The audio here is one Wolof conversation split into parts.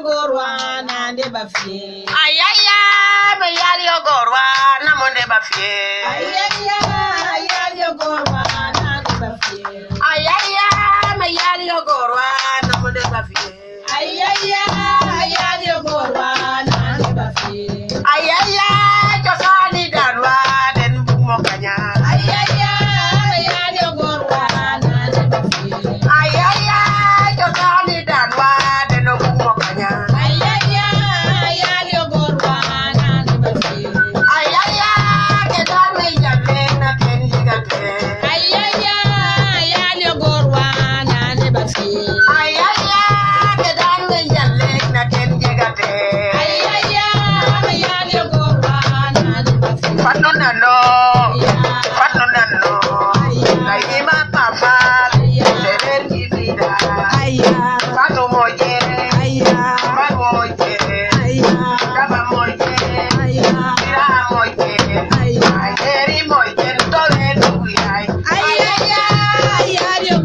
gorwa nande bafie ayaya me yali yo gorwa na monde bafie ayaya ayaya gorwa nande bafie ayaya me yali yo gorwa na monde bafie ayaya ayaya gorwa nande bafie ayaya josani danwa den bugmo kanya ayaya ayaya gorwa nande bafie ayaya josani danwa den bugmo kanya ayaya ayaya gorwa nande bafie ayaya ke dan me jalle na ken jigate ayaya ayaya gorwa nande bafie ayaya ke dan me jalle na ken jigate ayaya ayaya gorwa nande bafie Fatu nano, fatu nano, naima papa, seren gizida, fatu moje, ba moje, kaba moje, kira moje, ayeri moje, tole nuyai, ayaya, ayaya,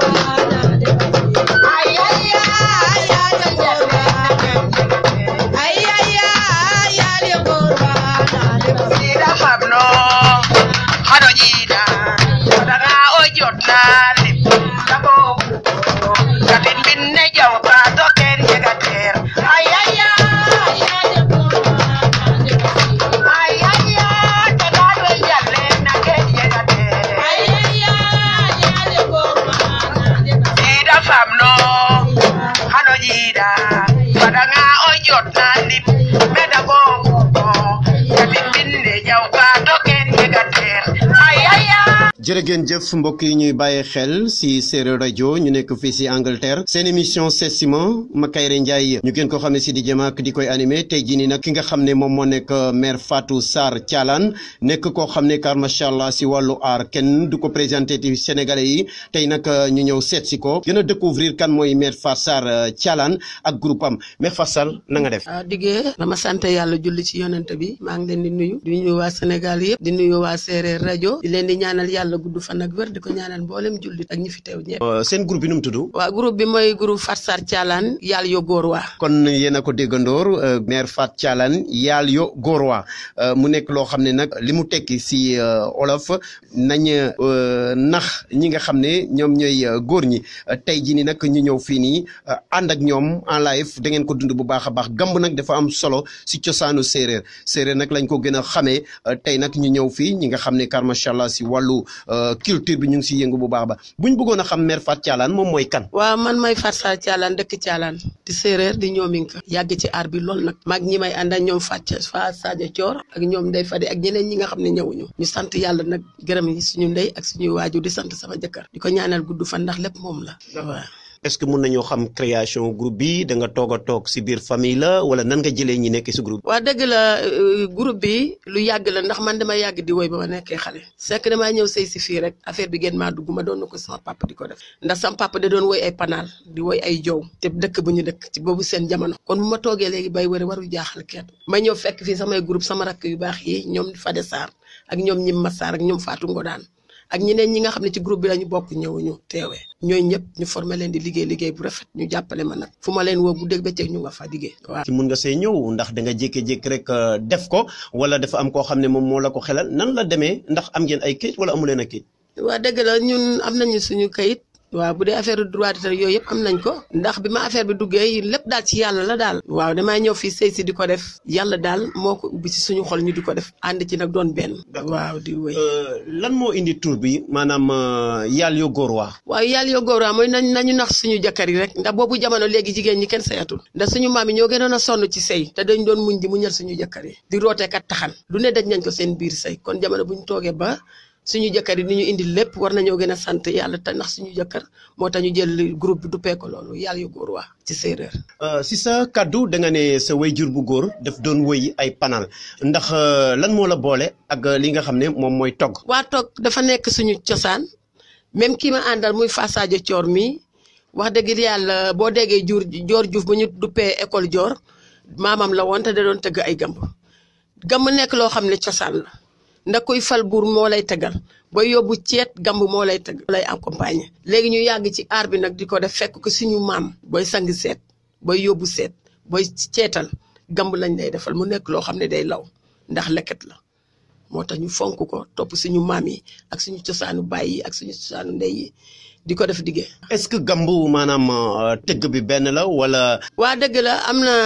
Sida pabno, hado jida, daga ojot nali, kabo kuko, katin binne jaw ka token yegater, ayaya, ayaya, kadalwe jalle na ken yegater. Ida famno hano jida padanga ojot nani meda go ko kati binne jaw ka token yegater ayaya jërë ngeen jëf mbokk yi ñuy bàyyi xel si séeréer rajo ñu nekk fii si Angleterre seen émission Setsima Makayre Ndiaye ñu gën ko xam ne si di jëmaak di koy animé tey jii nii nag ki nga xam ne moom moo nekk maire Fatou Sarr Thialane nekk koo xam ne car macha allah si wàllu aar kenn du ko présenté ti Sénégalais yi tey nag ñu ñëw seet si ko gën a découvrir kan mooy maire Fatou Sarr Thialane ak groupe am maire Fatou Sarr na nga def. waaw diggee dama sant yàlla julli ci yonent bi maa ngi leen di nuyu di nuyu waa Sénégal yëpp di nuyu waa séeréer rajo di leen di ñaanal yàlla gudd fan ak wér di ko ñaanal mboolem jullit ak ñi fi teew ñëpp. seen groupe bi nu mu tudd. waa groupe bi mooy groupe Fatou Sarr Thialane yàlla yo góor waa kon yéen a ko déggandoor maire Fatou Thialane yaal yo góorwa mu nekk loo xam ne nag li mu tekki si olof nañ nax ñi nga xam ne ñoom ñooy góor ñi tey jii nii nag ñu ñëw fii nii ànd ak ñoom en live da ngeen ko dund bu baax a baax gamb nag dafa am solo si cosaanu séeréer séeréer nag lañ ko gën a xamee tey nag ñu ñëw fii ñi nga xam ne car macha allah si wàllu culture bi ñu ngi si yëngu bu baax ba buñ bëggoon a xam maire Fatou Thialane moom mooy kan. waaw man may Fatou Sarr Thialane dëkk Thialane di séeréer di ñoominka yàgg ci aar bi lool nag mag ñi may ànd ak ñoom Fatou Fa Sadio Thior ak ñoom Ndeye Fade ak ñeneen ñi nga xam ne ñëwuñu ñu sant yàlla nag gërëm yi suñu ndey ak suñuy waajur di sant sama jëkkër di ko ñaanal gudd fan ndax lépp moom la waaw est-ce que mun nañoo xam création groupe bi da nga toog a toog si biir famille la wala nan nga jëlee ñi nekk si groupe waa dëgg la groupe bi lu yàgg la ndax man dama yàgg di woy ba ma nekkee xale sekk damaa ñëw sëy si fii rek affaire bi gën maa dugg ma doon na ko sama papa di ko def ndax sama papa da doon woy ay panaal di woy ay jow te dëkk bu ñu dëkk ci boobu seen jamono kon bu ma toogee léegi bay wëri waru jaaxal kenn ma ñëw fekk fii samay groupe sama rakk yu baax yi ñoom Fade Sarr ak ñoom Ñim Massar ak ñoom Fatou Ngodaan ak ñeneen ñi nga xam ne ci groupe bi lañu bokk ñëwuñu teewee ñooñu ñëpp ñu formé leen di liggéey liggéey bu rafet ñu jàppale ma nag fu ma leen woo bu dégg bëccëg ñu nga fa liggéey waaw ci mun nga see ñëw ndax da nga jékki-jékki rek def ko wala dafa am koo xam ne moom moo la ko xelal nan la demee ndax am ngeen ay kayit wala amu leen ay kayit waa dëgg la ñun am nañu suñu kayit waaw bu dee affaire droit d'auteur yooyu yëpp am nañ ko ndax bi ma affaire bi duggee lépp daal ci yàlla la daal waaw damay ñëw fii sëy si di ko def yàlla daal moo ko ubbi ci suñu xol ñu di ko def ànd ci nag doon benn waaw di wéy lan moo indi tur bi maanaam yàlla yo góor waa waaw yàlla yo góor waa mooy nañ nañu nax suñu jëkkër yi rek ndax boobu jamono léegi jigéen ñi kenn sayatul ndax suñu maam yi ñoo gënoon a sonn ci sëy te dañ doon muñ di muñal suñu jëkkër yi di rooteekat taxan lu ne daj nañ ko seen biir sëy kon jamono bu ñu toogee ba suñu jëkkër yi ni ñu indi lépp war nañoo gën a sant yàlla te ndax suñu jëkkër moo tax ñu jël groupe bi duppee ko loolu yàlla yu góor waa ci séeréer. si sa kaddu da nga ne sa wayjur bu góor daf doon wëy ay panal ndax lan moo la boole ak li nga xam ne moom mooy togg. waa togg dafa nekk suñu cosaan même kii ma àndal muy Fassaajo Coor mi wax dëgg yàlla boo déggee jur joor juuf bu ñu duppee école joor maamam la woon te da doon tëgg ay gamb gamb nekk loo xam ne cosaan la. ndax kuy fal buur moo lay tegal booy yóbbu ceet gamb moo lay teg lay accompagner léegi ñu yàgg ci aar bi nag di ko def fekk ko suñu maam booy sang seet booy yóbbu seet booy ceetal gamb lañ lay defal mu nekk loo xam ne day law ndax leket la moo tax ñu fonk ko topp suñu maam yi ak suñu cosaanu baay yi ak suñu cosaanu ndey yi di ko def diggee. est-ce que gamb maanaam euh, tëgg bi benn la wala. waa dëgg la am na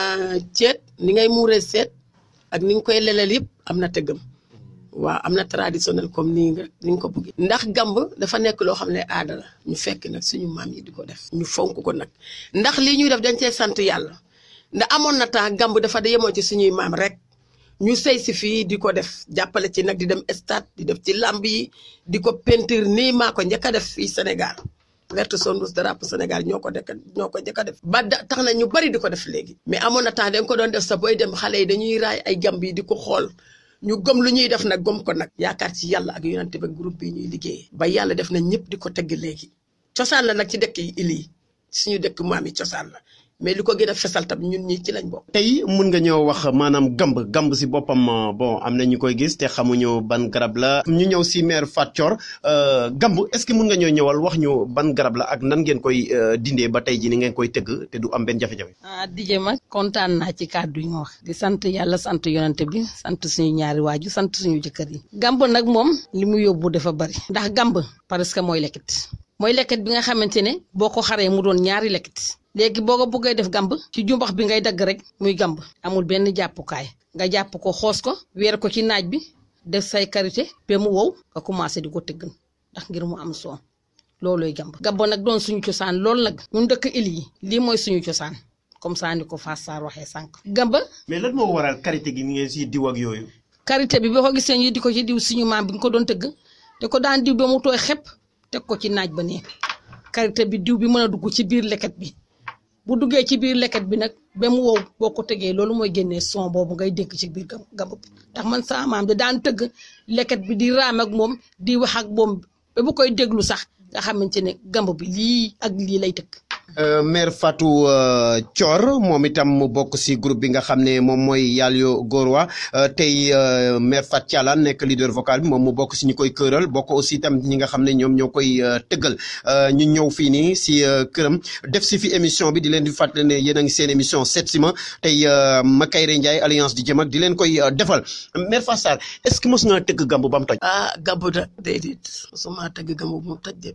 ceet ni ngay muuree seet ak ni nga koy leleel yëpp am na tëggam waaw am na traditionnel comme nii nga ni nga ko bëggee. ndax gamb dafa nekk loo xam ne aada la ñu fekk nag suñu maam yi di ko def. ñu fonk ko nag ndax lii ñuy def dañ cee sant yàlla ndax amoon na temps gamb dafa da yemoo ci suñuy maam rek. ñu sëy si fii di ko def jàppale ci nag di dem stade di def ci lamb yi di ko peinture nii maa ko njëkk a def fii Sénégal verte son rouge drapeau Sénégal ñoo ko dekk ñoo ko njëkk a def ba da tax na ñu bari di ko def léegi mais amoon na temps dañ ko doon def sa booy dem xale yi dañuy raay ay gamb yi di ko xool ñu gëm lu ñuy def nag gëm ko nag yaakaar ci yàlla ak yonante ba groupe bi ñuy liggéeyee ba yàlla def na ñëpp di ko tegg léegi cosaan la nag ci dëkk yi il yi suñu dëkk maam yi cosaan la mais li ko gën a fesal tam ñun ñi ci lañ bokk. tey mun nga ñëw wax maanaam gamb gamb si boppam euh, bon am na ñu koy gis te xamuñu ban garab la ñu ñëw si maire Fat Thior euh, gamb est-ce que mun nga ñëw ñëwal wax ñu ban garab la ak nan ngeen koy euh, dindee ba tey ji ni ngeen koy tëgg te du am benn jafe-jafe. ah Dijé ma kontaan naa ci kàddu yi nga wax di sant yàlla sant yonante bi sant suñu ñaari waaju sant suñu jëkkër yi. gamb nag moom li mu yóbbu dafa bari. ndax gamb parce que mooy lekket mooy lekket bi nga xamante ne boo ko xaree mu doon ñaari lekket léegi boo ko bëggee def gamb ci jumbax bi ngay dagg rek muy gamb amul benn jàppukaay nga jàpp ko xoos ko weer ko ci naaj bi def say karité ba mu wow nga commencé di ko tëggan ndax ngir mu am soom loolooy gamb gamb nag doon suñu cosaan loolu nag ñun dëkk il yi lii mooy suñu cosaan comme ça ni ko Fass Sarr waxee sànq. gamba mais lan moo waral karité gi ni ngeen siy diw ak yooyu. karité bi boo ko gisee ñu di ko ci diw suñu maam bi nga ko doon tëgg te ko daan diw ba mu tooy xepp teg ko ci naaj ba nee karité bi diw bi mën a dugg ci biir leket bi. bu duggee ci biir leket bi nag ba mu wow boo ko tegee loolu mooy génnee son boobu ngay dégg ci biir gamb bi ndax man sama maam da daan tëgg leket bi di raam ak moom di wax ak moom ba bu koy déglu sax nga xamante ne gamb bi lii ak lii lay tëgg. maire Fatou Thior moom itam mu bokk si groupe bi nga xam ne moom mooy Yalyo Gorowa tey maire Fat Thialane nekk leader vocal bi moom mu bokk si ñu koy këral bokk aussi itam ñi nga xam ne ñoom ñoo koy tëggal ñu ñëw fii nii si këram def si fi émission bi di leen di fàttali ne yéen a ngi seen émission seet si ma tey Makayre Ndiaye alliance di jëm ak di leen koy defal maire Fass Sarr est-ce que mos nga tëgg gamb ba mu toj. ah gamb da déedéet mosuma tëgg gamb bu mu toj de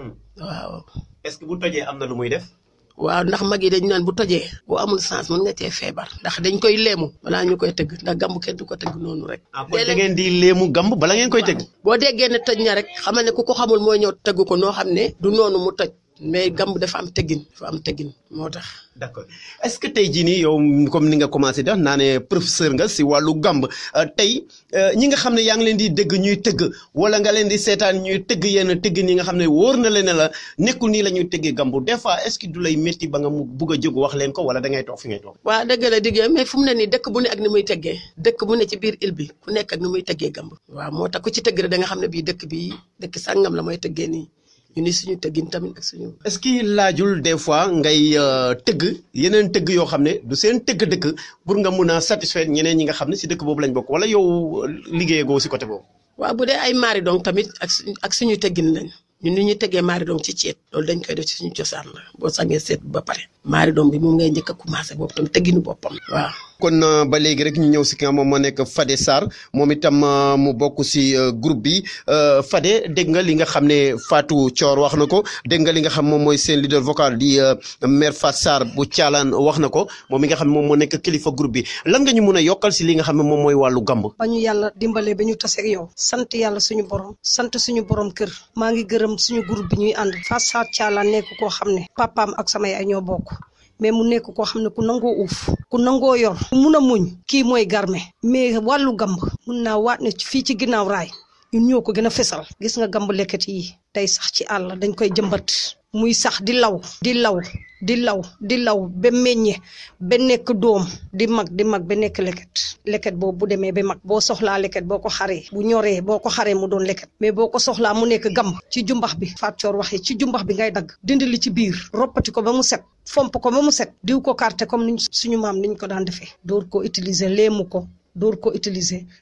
waaw. est-ce que bu tojee am na lu muy def. waaw ndax mag yi dañu naan bu tojee boo amul sens mën nga cee feebar ndax dañ koy leemu balaa ñu koy tëgg ndax gamb kenn du ko tëgg noonu rek. ah kon da ngeen di léemu gamb bala ngeen koy tëgg. boo déggee ne tëj na rek xamal ne ku ko xamul mooy ñëw tëgg ko noo xam ne du noonu mu toj mais gamb dafa am teggin dafa am teggin moo tax. d'accord est-ce que tey jii nii yow comme ni nga commencé def naa ne professeur nga si wàllu gamb tey ñi nga xam ne yaa ngi leen di dégg ñuy tëgg wala nga leen di seetaan ñuy tëgg yenn tëgg ñi nga xam ne wóor na leen ne la nekkul nii la ñuy tëggee gamb des fois est-ce que du lay métti ba nga mu bugg a jóg wax leen ko wala da ngay toog fi ngay toog. waaw dëgg la diggee mais fu mu ne nii dëkk bu ne ak ni muy teggee dëkk bu ne ci biir île bi ku nekk ak ni muy teggee gamb. waaw moo tax ku ci tëgg rek da nga xam ne bii dëkk bii dëkk sàngam la mooy tëggee nii ñu ni suñu tëggin tamit ak suñu. est-ce que laajul des fois ngay tëgg yeneen tëgg yoo xam ne du seen tëgg dëkk pour nga mun a satisfaire ñeneen ñi nga xam ne si dëkk boobu lañ bokk wala yow liggéeyagoo si côté boobu. waaw bu dee ay maari dong tamit ak suñu ak suñu tëggin lañ ñun ni ñuy tëggee maari dong ci ceet loolu dañ koy def ci suñu cosaan la boo sangee seet ba pare maari dong bi moom ngay njëkk a commencé boobu tamit tëgginu boppam waaw. kon ba léegi rek ñu ñëw si ki nga moom moo nekk Fade Sarr moom itam mu bokk si groupe bi Fade dégg nga li nga xam ne Fatou Thior wax na ko dégg nga li nga xam moom mooy seen leader vocal di maire Fat Sarr bu Thialane wax na ko moom mi nga xam ne moom moo nekk kilifa groupe bi lan nga ñu mun a yokkal si li nga xam ne moom mooy wàllu gamb. ba ñu yàlla dimbalee ba ñu taseeg yow sant yàlla suñu borom sant suñu borom kër maa ngi gërëm suñu groupe bi ñuy ànd Fat Sarr Thialane nekk koo xam ne papaam ak sama yaay ñoo bokk. mais mu nekk koo xam ne ku nangoo uuf ku nangoo yor ku mun a muñ kii mooy garme mais wàllu gamb mun naa waat ne fii ci ginnaaw raay ñun ñoo ko gën a fesal gis nga gamb lekket yi tey sax ci àll dañ koy jëmbat muy sax di law di law di law di law ba meññe ba nekk doom di mag di mag ba nekk leket leket boobu bu demee ba mag boo soxlaa leket boo ko xaree bu ñoree boo ko xaree mu doon leket mais boo ko soxlaa mu nekk gamb ci jumbax bi Fatou Thior waxee ci jumbax bi ngay dagg dindi li ci biir roppati ko ba mu set fomp ko ba mu set diw ko carte comme niñ suñu maam niñ ko daan defee door ko utiliser léemu ko door ko utiliser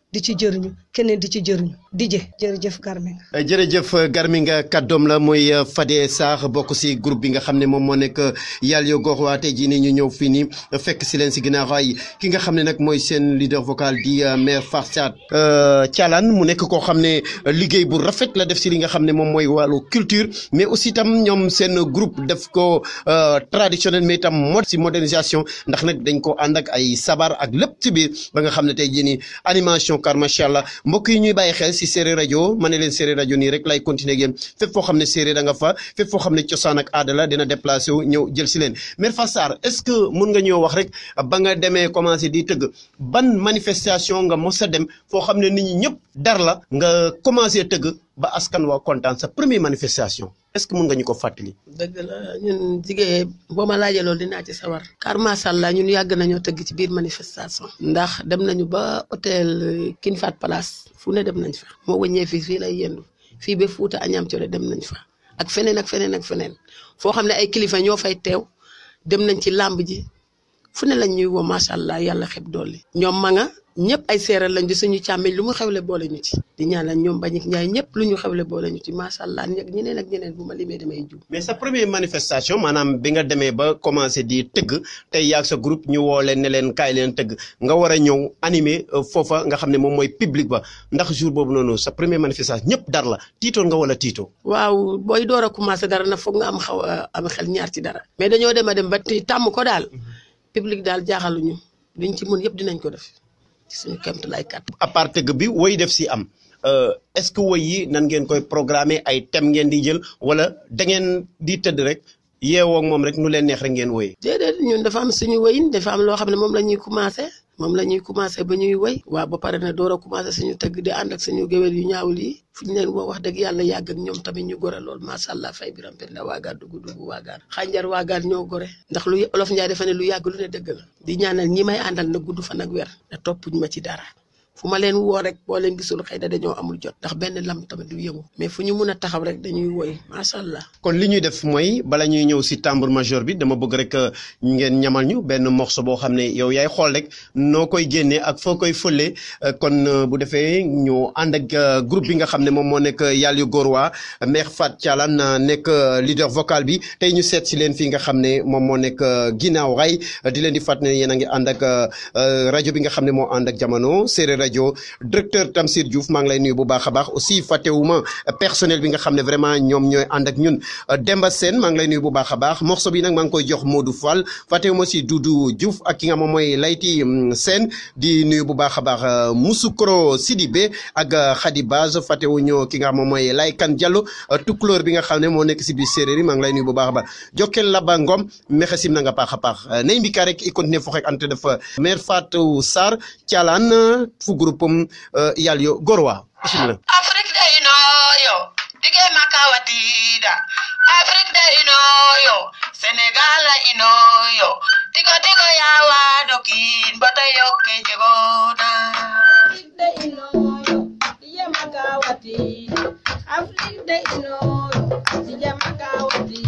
di ci jëriñu keneen di ci jëriñu dije jërëjëf Garminga jërëjëf Garminga kàddoom la muy Fadé Sarr bokk si groupe bi nga xam ne moom moo nekk Yàlla yo gox waa tey jii nii ñu ñëw fii nii fekk si leen si ginnaaw ay ki nga xam ne nag mooy seen leader vocal di maire Farsad Thialane mu nekk koo xam ne liggéey bu rafet la def si li nga xam ne moom mooy wàllu culture mais aussi tam ñoom seen groupe def ko traditionnel mais tam mode si modernisation ndax nag dañ ko ànd ak ay sabar ak lépp ci biir ba nga xam ne tey jii nii animation car macha allah mbokk yi ñuy bàyyi xel si séeréer rajo ma ne leen séeréer rajo nii rek lay continuer ak yéen fépp foo xam ne séeréer da nga fa fépp foo xam ne cosaan ak aada la dina déplacé wu ñëw jël si leen Mère Fatou Sarr est-ce que mun nga ñëw wax rek ba nga demee commencé di tëgg ban manifestation nga mos a dem foo xam ne nit ñi ñëpp dar la nga commencé tëgg ba askan waa kontaan sa première manifestation est-ce que mun nga ñu ko fàttali. dëgg la ñun jigéen boo ma laajee loolu dinaa ci sawar car macha allah ñun yàgg nañoo tëgg ci biir manifestation ndax dem nañu ba hôtel King Fahd Palace fu ne dem nañ fa moo wëññee fii fii lay yendu fii ba Fuuta Añam Cole dem nañ fa ak feneen ak feneen ak feneen foo xam ne ay kilifa ñoo fay teew dem nañ ci làmb ji fu ne lañ ñuy woo macha allah yàlla xeb dolli ñoom ma nga ñëpp ay séeréer lañ di suñu càmmeñ lu mu xewle boole ñu ci di ñaanal ñoom bañik njaay ñëpp lu ñu xewle boole ñu ci macha allah ñeg ñeneen ak ñeneen bu ma limee damay jub mais sa première manifestation maanaam bi nga demee ba commencé di tëgg tey yaag sa groupe ñu woo leen ne leen kaay leen tëgg nga war a ñëw animer foofa nga xam ne moom mooy public ba ndax jour boobu noonu sa première manifestation ñëpp dar la tiitoon nga wala tiitoo waaw booy door a commencé dara na foog nga am xaw a am xel ñaar ci dara mais dañoo dem a dem ba tàmm ko daal public daal jaaxaluñu liñ ci mën yëpp dinañ ko def ci suñu kéemtalaay kat. à part tëgg bi woy def si am est-ce que woy yi nan ngeen koy programmer ay thème ngeen di jël wala da ngeen di tëdd rek yeewoo ak moom rek nu leen neex rek ngeen woyee. déedéet ñun dafa am suñu woyin dafa am loo xam ne moom la ñuy commencé moom la ñuy commencé ba ñuy woy waaw ba pare ne door a commencé suñu tëgg di ànd ak suñu géwél yu ñaawul yi fu ñu leen woo wax dëgg yàlla yàgg ak ñoom tamit ñu gore lool macha allah fay biram penda waagaan dugg dugg waagaan xànjar waagaan ñoo gore ndax lu olof njaay dafa ne lu yàgg lu ne dëgg la di ñaanal ñi may àndal na gudd fan ak wer na toppuñ ma ci dara fu ma leen woo rek boo leen gisul xëy na dañoo amul jot ndax benn lam tamit du yëngu mais fu ñu mun a taxaw rek dañuy woy macha allah. kon li ñuy def mooy bala ñuy ñëw si tambour major bi dama bëgg rek ngeen ñamal ñu benn morceau boo xam ne yow yaay xool rek noo koy génnee ak foo koy fëlee kon bu defee ñu ànd ak groupe bi nga xam ne moom moo nekk Yàlla yu góor waa Mère Fatou Thialane nekk leader vocal bi tey ñu seet si leen fii nga xam ne moom moo nekk ginnaaw ray di leen di fàttali ne yéen a ngi ànd ak rajo bi nga xam ne moo ànd ak jamono séeréer rajo directeur Tamsir Diouf maa ngi lay nuyu bu baax a baax aussi fàttewuma personnel bi nga xam ne vraiment ñoom ñooy ànd ak ñun Demba Sène maa ngi lay nuyu bu baax a baax morceau bi nag maa ngi koy jox Modou Fall fàttewuma aussi Doudou Diouf ak ki nga moom mooy Layti Sène di nuyu bu baax a baax Moussoukro Sidibé ak Khady Baz fàttewuñu ki nga xam moom mooy Laykan Diallo tukulóor bi nga xam ne moo nekk si biir séeréer yi maa ngi lay nuyu bu baax a baax Jokkel Laba Ngom mexesim na nga paax a paax nay mbika rek i continuer fo xek ante def Mère Fatou Sarr Thialane fu groupe um Yàlla yo Gorwa bismillah Afrique day no yo dige makawatida Afrique day no yo Senegal ino yo tigo tigo yawa dokin bata yokke jegona Afrique de inoyo, diye magawati. Afrique de inoyo, diye magawati.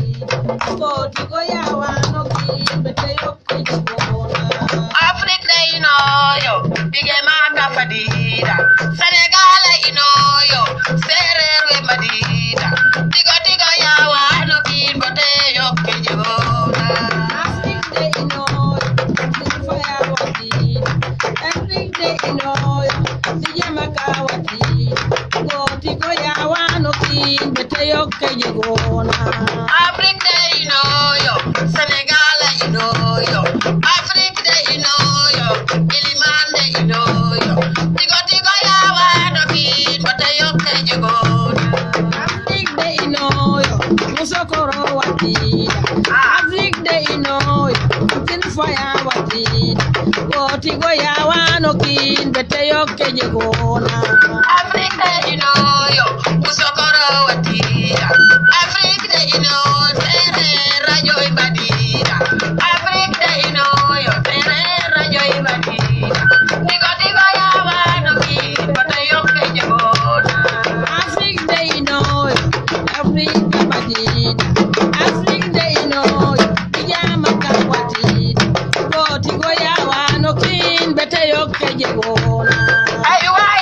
Koti go yawa no ki bete yokke jibona. Afrique day no yo dige makafadida Senegal ino yo serer we madida tigo tigo yawa dokin bata yokke jegona Afrique de inoyo, diye fayawati. Afrique de inoyo, diye magawati. Koti go yawa no ki bete yokke jibona. Afrique day no yo Senegal ino yo Afrique day no yo Ilimande ino yo tigo tigo yawa dokin bata yokke jegona Afrique de inoyo, musokoro watida. Afrique de inoyo, tin faya watida. Koti go yawa no kin bete yokke jegona. Afrique ino yo Musokoro watida Afrique ino tere rajo ibadida Afrique ino yo tere rajo ibadida Tigo tigo yawa dokin bata yokke jegona Afrique de inoyo, Afrique de batida. Afrique de inoyo, ijama ka watida. Koti go yawa no kin bete yokke jegona. Ay waay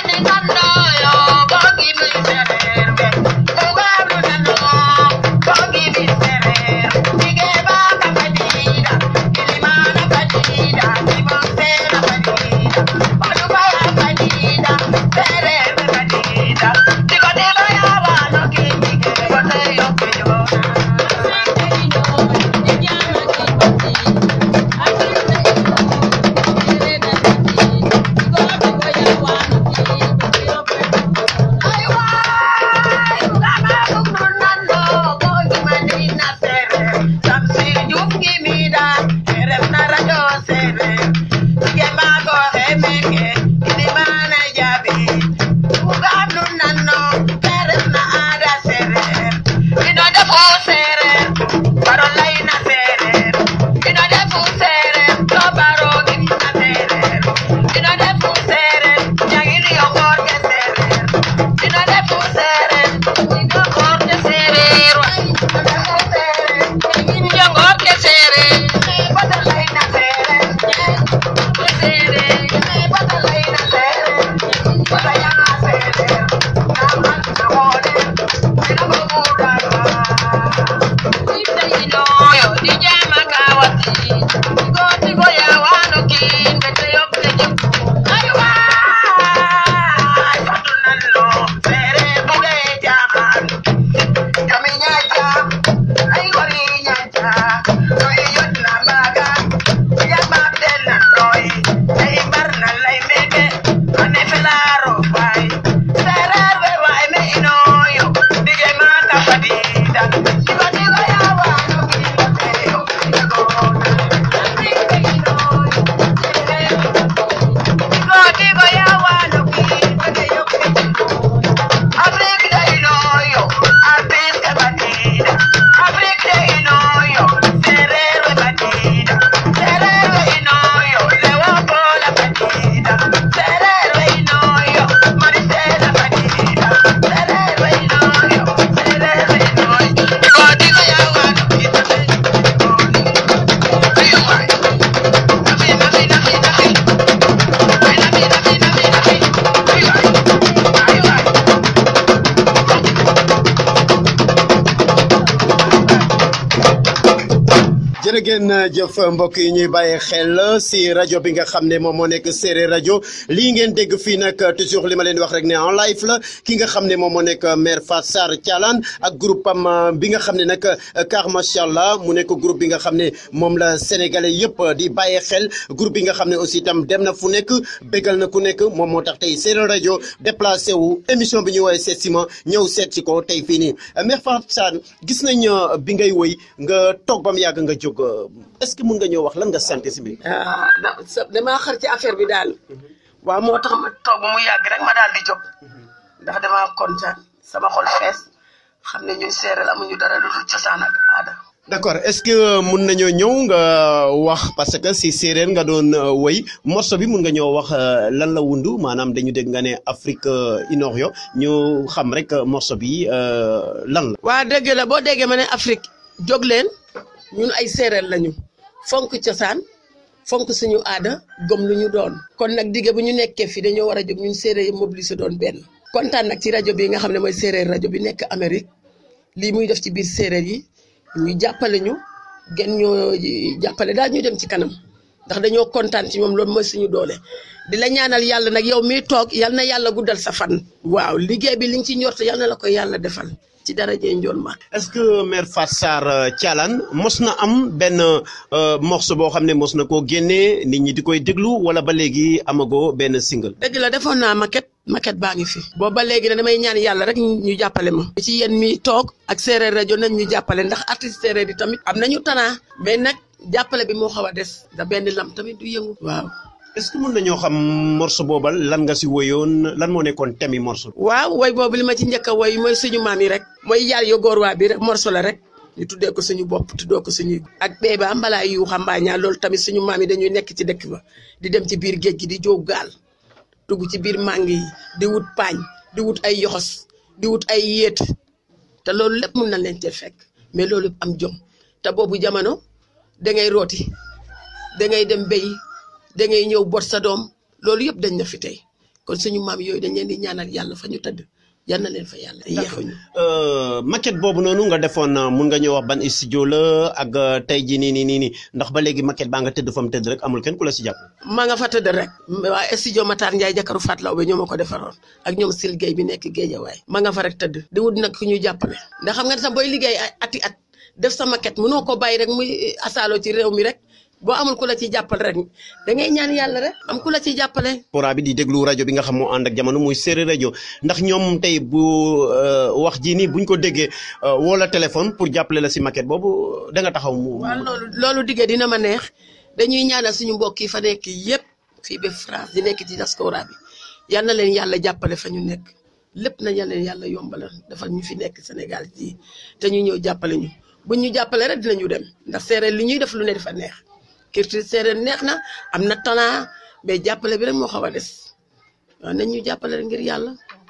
jërë ngeen jëf mbokk yi ñuy bàyyi xel si rajo bi nga xam ne moom moo nekk séeréer rajo lii ngeen dégg fii nag toujours li ma leen wax rek ne en live la ki nga xam ne moom moo nekk maire Fatou Sarr Thialane ak groupe am bi nga xam ne nag car macha allah mu nekk groupe bi nga xam ne moom la sénégalais yëpp di bàyyi xel groupe bi nga xam ne aussi itam dem na fu nekk bégal na ku nekk moom moo tax tey séeréer rajo déplacé wu émission bi ñu woowee seet si ma ñëw seet si ko tey fii nii maire Fatou Sarr gis nañ bi ngay woy nga toog ba mu yàgg nga jóg est-ce que mun nga ñëw wax lan nga sant si bi ah da sa damaa xar ci affaire bi daal waaw moo tax ma toog ba mu yàgg rek ma daal di jóg ndax damaa kontaan sama xol fees xam ne ñun séeréer amuñu dara lu dul cosaan ak aada. d'accord est-ce que mun nañoo ñëw nga wax parce que si séeréer nga doon woy morceau bi mun nga ñëw wax lan la wundu maanaam dañu dégg nga ne Afrique Inorio ñu xam rek morceau bi lan la. waa dégg la boo déggee ma ne Afrique jóg leen ñun ay séeréer lañu fonk cosaan fonk suñu aada gëm lu ñu doon kon nag digge bu ñu nekkee fii dañoo war a jóg ñun séeréer yi mobiliser doon benn kontaan nag ci rajo bi nga xam ne mooy séeréer rajo bi nekk Amérique lii muy def ci biir séeréer yi ñu jàppale ñu gën ñoo jàppale daal ñu dem ci kanam ndax dañoo kontaan ci moom loolu mooy suñu doole di la ñaanal yàlla nag yow miy toog yal na yàlla guddal sa fan. waaw liggéey bi li nga ci ñort yal na la ko yàlla defal ci daraje njool ma est-ce que maire Fatou Sarr Thialane mos na am benn morceau boo xam ne mos na koo génnee nit ñi di koy déglu wala ba léegi amagoo benn single. dëgg la defoon naa maquette maquette baa ngi fi. boobu ba léegi ne damay ñaan yàlla rek ñu jàppale ma. ci yéen mi toog ak séeréer rajo nañ ñu jàppale ndax artiste séeréer yi tamit am nañu talent mais nag jàppale bi moo xaw a des da benn lam tamit du yëngu. waaw. est-ce que mën nañoo xam morceau boobal lan nga si woyoon lan moo nekkoon thème yi morceau waaw woy boobu li ma ci njëkk a woy mooy suñu maam yi rek. mooy yàlla yo góor waa bi rek morceau la rek. ñu tuddee ko suñu bopp tuddee ko suñu. ak bee ba mbalaa yu xambaañaa loolu tamit suñu maam yi dañuy nekk ci dëkk ba di dem ci biir géej gi di jóob gaal dugg ci biir màng yi di wut paañ di wut ay yoxos di wut ay yéet te loolu lépp mun na leen cee fekk mais loolu am jom te boobu jamono da ngay rooti da ngay dem béy da ngay ñëw bot sa doom loolu yëpp dañ na fi tey kon suñu maam yooyu dañ leen di ñaanal yàlla fa ñu tëdd yal na leen fa yàlla yeexuñu maquette boobu noonu nga defoon mun nga ñëw wax ban studio la ak tey jii nii nii nii nii ndax ba léegi maquette baa nga tëdd fa mu tëdd rek amul kenn ku la si jàpp. maa nga fa tëdd rek waa studio Matar Ndiaye jakaru Fat Law ba ñoo ma ko defaroon ak ñoom Sil Gueye bi nekk Géejawaay ma nga fa rek tëdd di wut nag ku ñu jàppale ndax xam nga sax booy liggéey ay ati at def sa maquette mënoo ko bàyyi rek muy asaaloo ci réew mi rek boo amul ku la ci jàppale rek da ngay ñaan yàlla rek am ku la ci jàppale. pora bi di déglu rajo bi nga xam moo ànd ak jamono muy séeréer rajo ndax ñoom tey bu wax ji nii buñ ko déggee woo la téléphone pour jàppale la si maquette boobu da nga taxaw mu. waaw loolu loolu diggee dina ma neex dañuy ñaanal suñu mbokk yi fa nekk yépp fii ba France di nekk ci diaspora bi yal na leen yàlla jàppale fa ñu nekk lépp na yal leen yàlla yombalal dafa ñu fi nekk Sénégal ji te ñu ñëw jàppale ñu buñ ñu jàppale rek dinañu dem ndax séeréer li ñuy def lu ne dafa neex. culture séeréer neex na am na talent mais jàppale bi rek moo xaw a des waaw nañ ñu jàppale ngir yàlla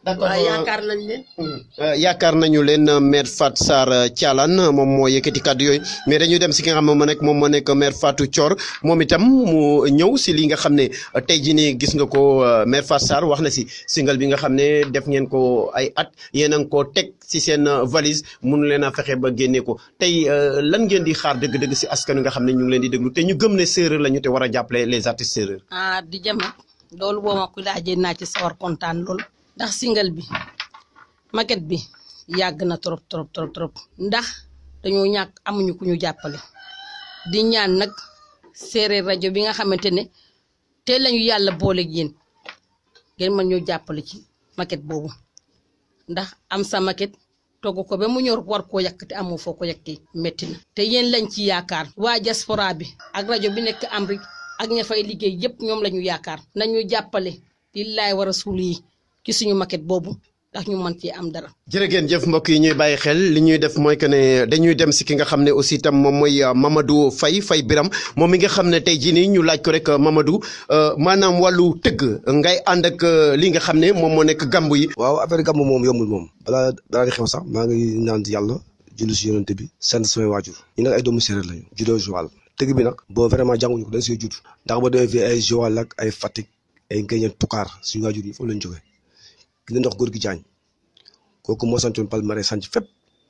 d'accord waaw yaakaar nañ leen Euh, yaakaar nañu leen euh, maire Fat Sarr euh, Thialane moom moo yëkkati kàddu yooyu mais dañuy dem si ki nga xam ne moo nekk moom moo nekk maire Fatou Thior moom itam mu ñëw si li nga xam ne euh, tey jii nii gis nga ko euh, maire Fat Sarr wax na si single bi nga xam ne def ngeen ko ay at yéen a ngi koo teg si seen euh, valise mun leen a fexe ba génne ko tey euh, lan ngeen di xaar dëgg-dëgg si askan wi nga xam ne ñu ngi leen di déglu te ñu gëm ne séeréer la ñu te war a jàppale les artistes séeréer. ah di jama loolu boo ma ko laajee naa ci sawar kontaan lool ndax single bi maquette bi yàgg na trop trop trop trop ndax dañoo ñàkk amuñu ku ñu jàppale di ñaan nag séeréer rajo bi nga xamante ne te lañu yàlla booleeg yéen ngeen mën ñoo jàppale ci maquette boobu ndax am sa maquette togg ko ba mu ñor war koo yàq te amoo foo ko yàqee métti na te yéen lañ ci yaakaar waa diaspora bi ak rajo bi nekk Amérique ak ña fay liggéey yépp ñoom la ñu yaakaar nañu jàppale lillaay war a suul yi ci suñu maquette boobu ndax ñu mën ci am dara jërë ngeen jëf mbokk yi ñuy bàyyi xel li ñuy def mooy que ne dañuy dem si ki nga xam ne aussi itam moom mooy euh, Mamadou Faye Faye Biram moom mi nga xam ne tey jii nii ñu laaj ko rek euh, Mamadou euh, maanaam wàllu tëgg ngay ànd ak euh, li nga xam ne moom moo nekk gàmbu yi. waaw affaire gàmmu moom yombul moom balaa balaa di xew sax maa ngi ñaan yàlla julli si yonente bi sant samay waajur ñu nag ay doomu séeréer lañu juddoo Joal tëgg bi nag boo vraiment jànguñu ko dañ see judd ndax ba demee fii ay Joal ak ay Fatick ay Ngéñeen Tukaar suñu waajur yi foofu lañ jógee ki na ndox góor gi jaañ kooku moo santoon Palmarin sanc fépp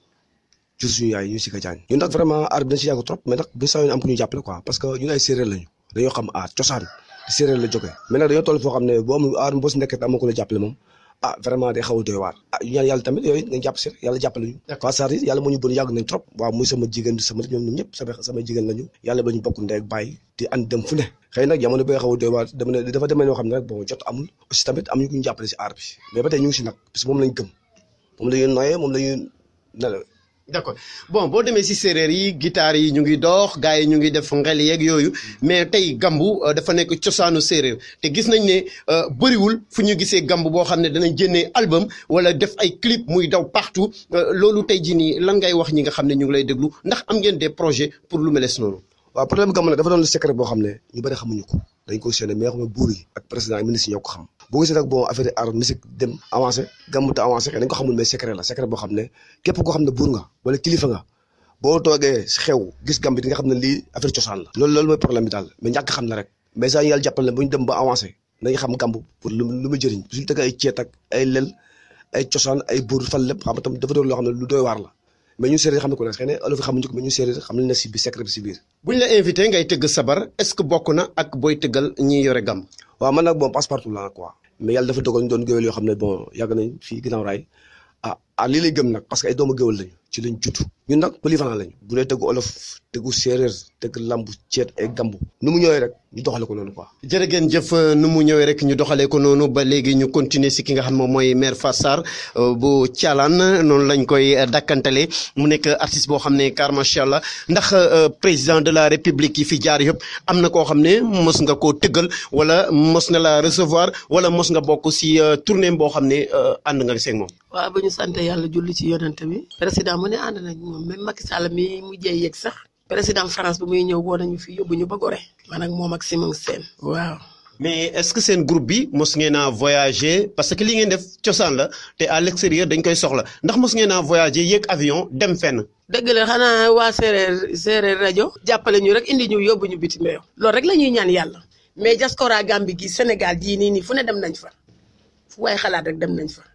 jur suñu yaay ñu si ka jaañ ñun nag vraiment aar bi dañ si yàgg trop mais nag bu saa am ku ñu jàppale quoi parce que ñun ay séeréer lañu dañoo xam aar cosaan di séeréer la jógee mais nag dañoo toll foo xam ne boo amul aar boo si nekkee amoo ko la jàppale moom ah vraiment day xaw a doy waar ah ñu ñaan yàlla tamit yooyu nga jàpp si rek yàlla jàppale ñu Fatou Sarr yi yàlla moo ñu bon yàgg nañ trop waaw muy sama jigéen sama ñoom ñoom ñëpp sama sama jigéen lañu yàlla ba ñu bokk ndey ak bàyyi di ànd dem fu ne xëy nag jamono bi nga xaw a doy waar dama ne dafa demee noo xam ne rek bon jot amul aussi tamit am ñu ku ñu jàppale si aar bi mais ba tey ñu ngi si nag parce que moom lañ gëm moom la ñuy noyee moom la ñuy nelaw d'accord bon boo demee si séeréer yi guitare yi ñu ngi dox gars yi ñu ngi def ngel yeeg yooyu mais tey gambu euh, dafa nekk cosaanu séeréer te gis nañ ne euh, bëriwul fu ñu gisee gambu boo xam ne danañ génnee album wala def ay clip muy daw partout euh, loolu tey jii nii lan ngay wax ñi nga xam ne ñu ngi lay déglu ndax am ngeen des projets pour lu meles noonu. waaw problème gàmmu nag dafa doon secret boo xam ne ñu bëri xamuñu ko dañ ko séenee mais xam ne buur yi ak président ak ministre yi ñoo ko xam boo gisee nag bon affaire art musique dem avancé gàmmu te avancé dañ ko xamul mais secret la secret boo xam ne képp koo xam ne buur nga wala kilifa nga boo toogee si xew gis gàmm bi di nga xam ne lii affaire cosaan la loolu loolu mooy problème bi daal mais ñàkk xam la rek mais saa ñu yàlla jàppale ne bu ñu dem ba avancé nañu xam gàmb pour lu lu muy jëriñ suñu teg ay ceet ak ay lel ay cosaan ay buur fal lépp xam nga tam dafa doon loo xam ne lu doy waar la mais ñun séeréer xam ne ko ne xëy na olof yi xamuñu ko mais ñun séeréer xam nañ ne si bi secret bi si biir buñ la invité ngay tëgg sabar est-ce que bokk na ak booy tëggal ñi yore gàmm. waaw man nag bon passe partout la quoi mais yàlla dafa dogal ñu doon géwél yoo xam ne bon yàgg nañ fii ginnaaw raay ah ah lii lay gëm nag parce que ay doomu géwél lañu ci lañ judd ñun nag polyvalent lañu bu dee tëggu olof tëggu séeréer tëgg lambu ceet ay gambu nu mu ñëwee rek ñu doxale ko noonu quoi jërë ngeen jëf nu mu ñëwee rek ñu doxalee ko noonu ba léegi ñu continuer si ki nga xam moom mooy maire Fatou Sarr bu Thialane noonu lañ koy dakkantale mu nekk artiste boo xam ne car macha allah ndax président de la république yi fi jaar yëpp am na koo xam ne mos nga koo tëggal wala mos na la recevoir wala mos nga bokk si tournée boo xam ne ànd nga seeg moom. waaw ba ñu sant yàlla julli ci yonent bi président mu ne ànd nañ moom même Macky Sall mi mujjee yegg sax président France bi muy ñëw woo nañu fi yóbbu ñu ba Gorée man ak moom ak Simon Sène waaw. mais est-ce que seen groupe bi mos ngeen a voyager parce que li ngeen def cosaan la te à l'extérieur dañ koy soxla ndax mos ngeen a voyager yéeg avion dem fenn. dëgg la xanaa waa séeréer séeréer rajo. jàppale ñu rek indi ñu yóbbu ñu bitim réew. loolu rek la ñuy ñaan yàlla mais diaspora Gambie gi Sénégal jii nii nii fu ne dem nañ fa fu waaye xalaat rek dem nañ fa.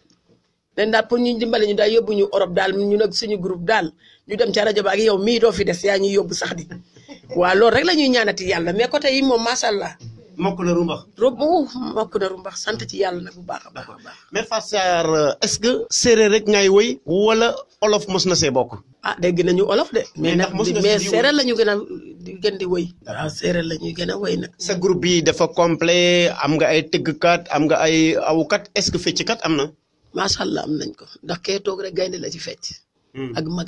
dañ daal pour ñu dimbale ñu daal yóbbu ñu Europe daal ñu nag suñu groupe daal ñu dem ca rajo ba ak yow mii doo fi des yaa ñuy yóbbu sax di waaw loolu rek la ñuy ñaanati yàlla mais côté yi moom macha allah. mokk na rumbax. rob mokk na rumbax sant ci yàlla nag bu baax a baax a baax. mais Fatou Sarr est-ce que séeréer rek ngay woy wala olof mos na see bokk. ah dégg nañu olof de. mais nag mos nga mais si di séeréer la ñu gën a di gën di woy. waaw séeréer la ñuy gën a woy nag. sa groupe bi dafa complet am nga ay tëggkat am nga ay awukat est-ce que fecckat am na. macha allah am nañ ko ndax kee toog rek gaynde la ci fecc. ak magam ak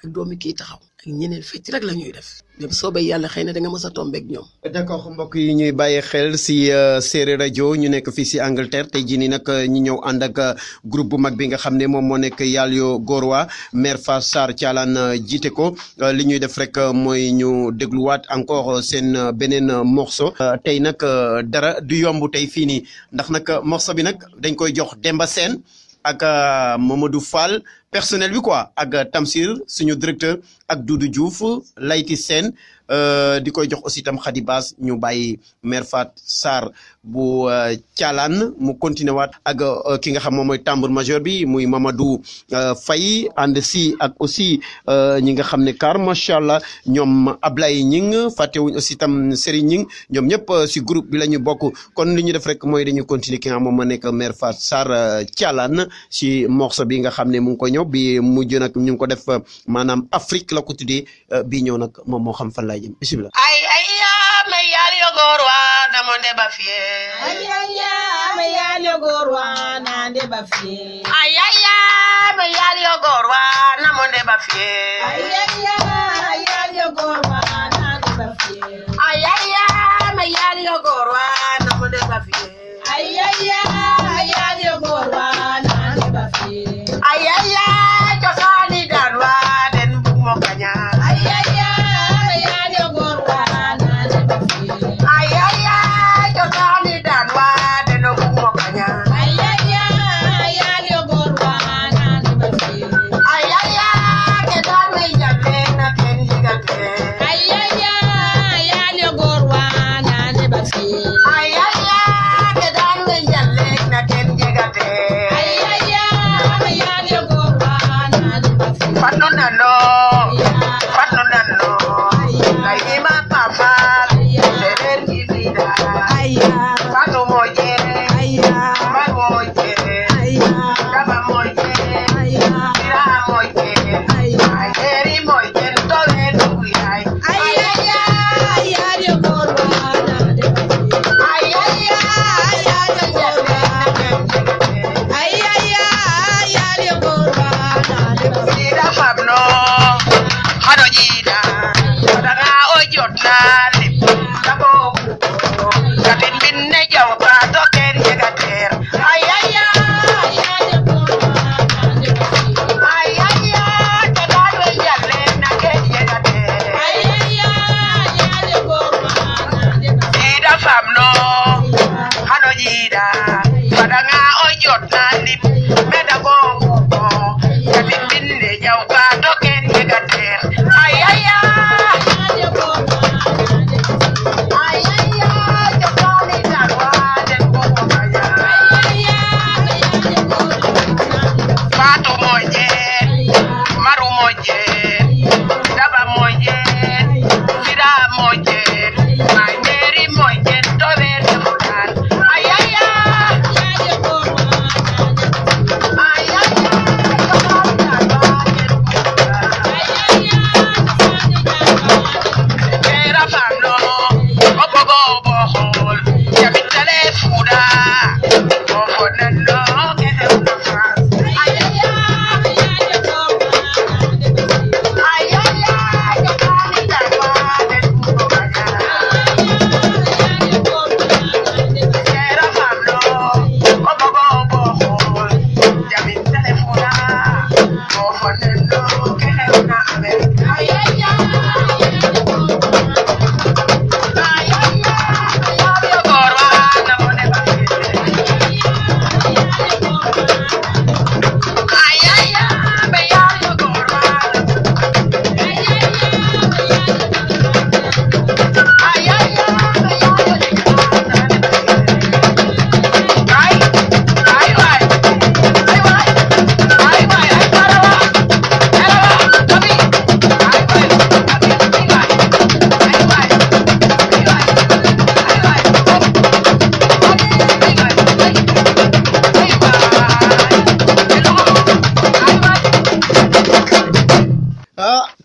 ak doomi kii taxaw ak ñeneen fecc rek la ñuy def mais bu soobee yàlla xëy na da nga mës a tombeek ñoom d'accord mbokk yi ñuy bàyyi xel si séeréer rajo ñu nekk fii si Angleterre tey jii nii nag ñu ñëw ànd ak groupe bu mag bi nga xam ne moom moo nekk Yalyo Gorowa mère Fatou Sarr Thialane jiite ko li ñuy def rek mooy ñu dégluwaat encore seen beneen morceau tey nag dara du yomb tey fii nii ndax nag morceau bi nag dañ koy jox Demba Sène ak Mamadou Fall personnel bi quoi ak Tamsir suñu directeur ak Doudou Diouf Layti Sène di koy jox aussi tam Khady Bass ñu bàyyi mère Fat Sarr bu Thialane mu continué waat ak ki nga xam moom mooy tambour majeur bi muy Mamadou Faye ànd si ak aussi ñi nga xam ne car macha allah ñoom Ablaye Ñing fàttewuñ aussi tam Serigne Ñing ñoom ñëpp si groupe bi la ñu bokk kon li ñu def rek mooy dañu continuer ki nga xam moom moo nekk mère Fat Sarr Thialane si morceau bi nga xam ne mu ngi ko ñëw bi mujj nag ñu ngi ko def maanaam Afrique la ko tuddee bii ñëw nag moom moo xam fan laay jëm bisimilah. ay ay yaa me Yalyo Gorowa namonde ba fiye ayaya me Yalyo Gorowa nande ba fiye ay ay yaa me Yalyo Gorowa namonde ba fiye ayaya Yalyo Gorowa nande ba fiye ayaya me Yalyo Gorowa namonde ba fiye ayaya Yalyo Gorowa nande ba fiye ayaya cosani danwa den bug mo kaña ayaya Yalyo Gorowa nande ba fiye ayaya cosani danwa den o bug mo kaña ayaya Yalyo Gorowa nande ba fiye ayaya ke dan me jale na ken jigate ayaya Yalyo Gorowa nande ba fiye ayaya ke dan me jale na ken jigate ayaya Yalyo Gorowa nande ba fiye Fatno nano, fatno nano, lai ma papa, serer ki vida, fatno moye, ma moye, kama moye, mira moye, ayeri moye, tole nuyai, ayaya, ayaya, Sida pabno, hado jida, daga ojot na lip, dabo kuko, katin binne jaw ka token yegater, ayaya, ayaya, kadalwe jalle na ken yegater. Ida famno hano jida padanga ojot na lip meda go kuko kati binne jaw ka token yegater ayaya ayaya jokani darwa den ko kaya fatu moje maru moje daba moje fira moje my mary moje to ver de fulan ayaya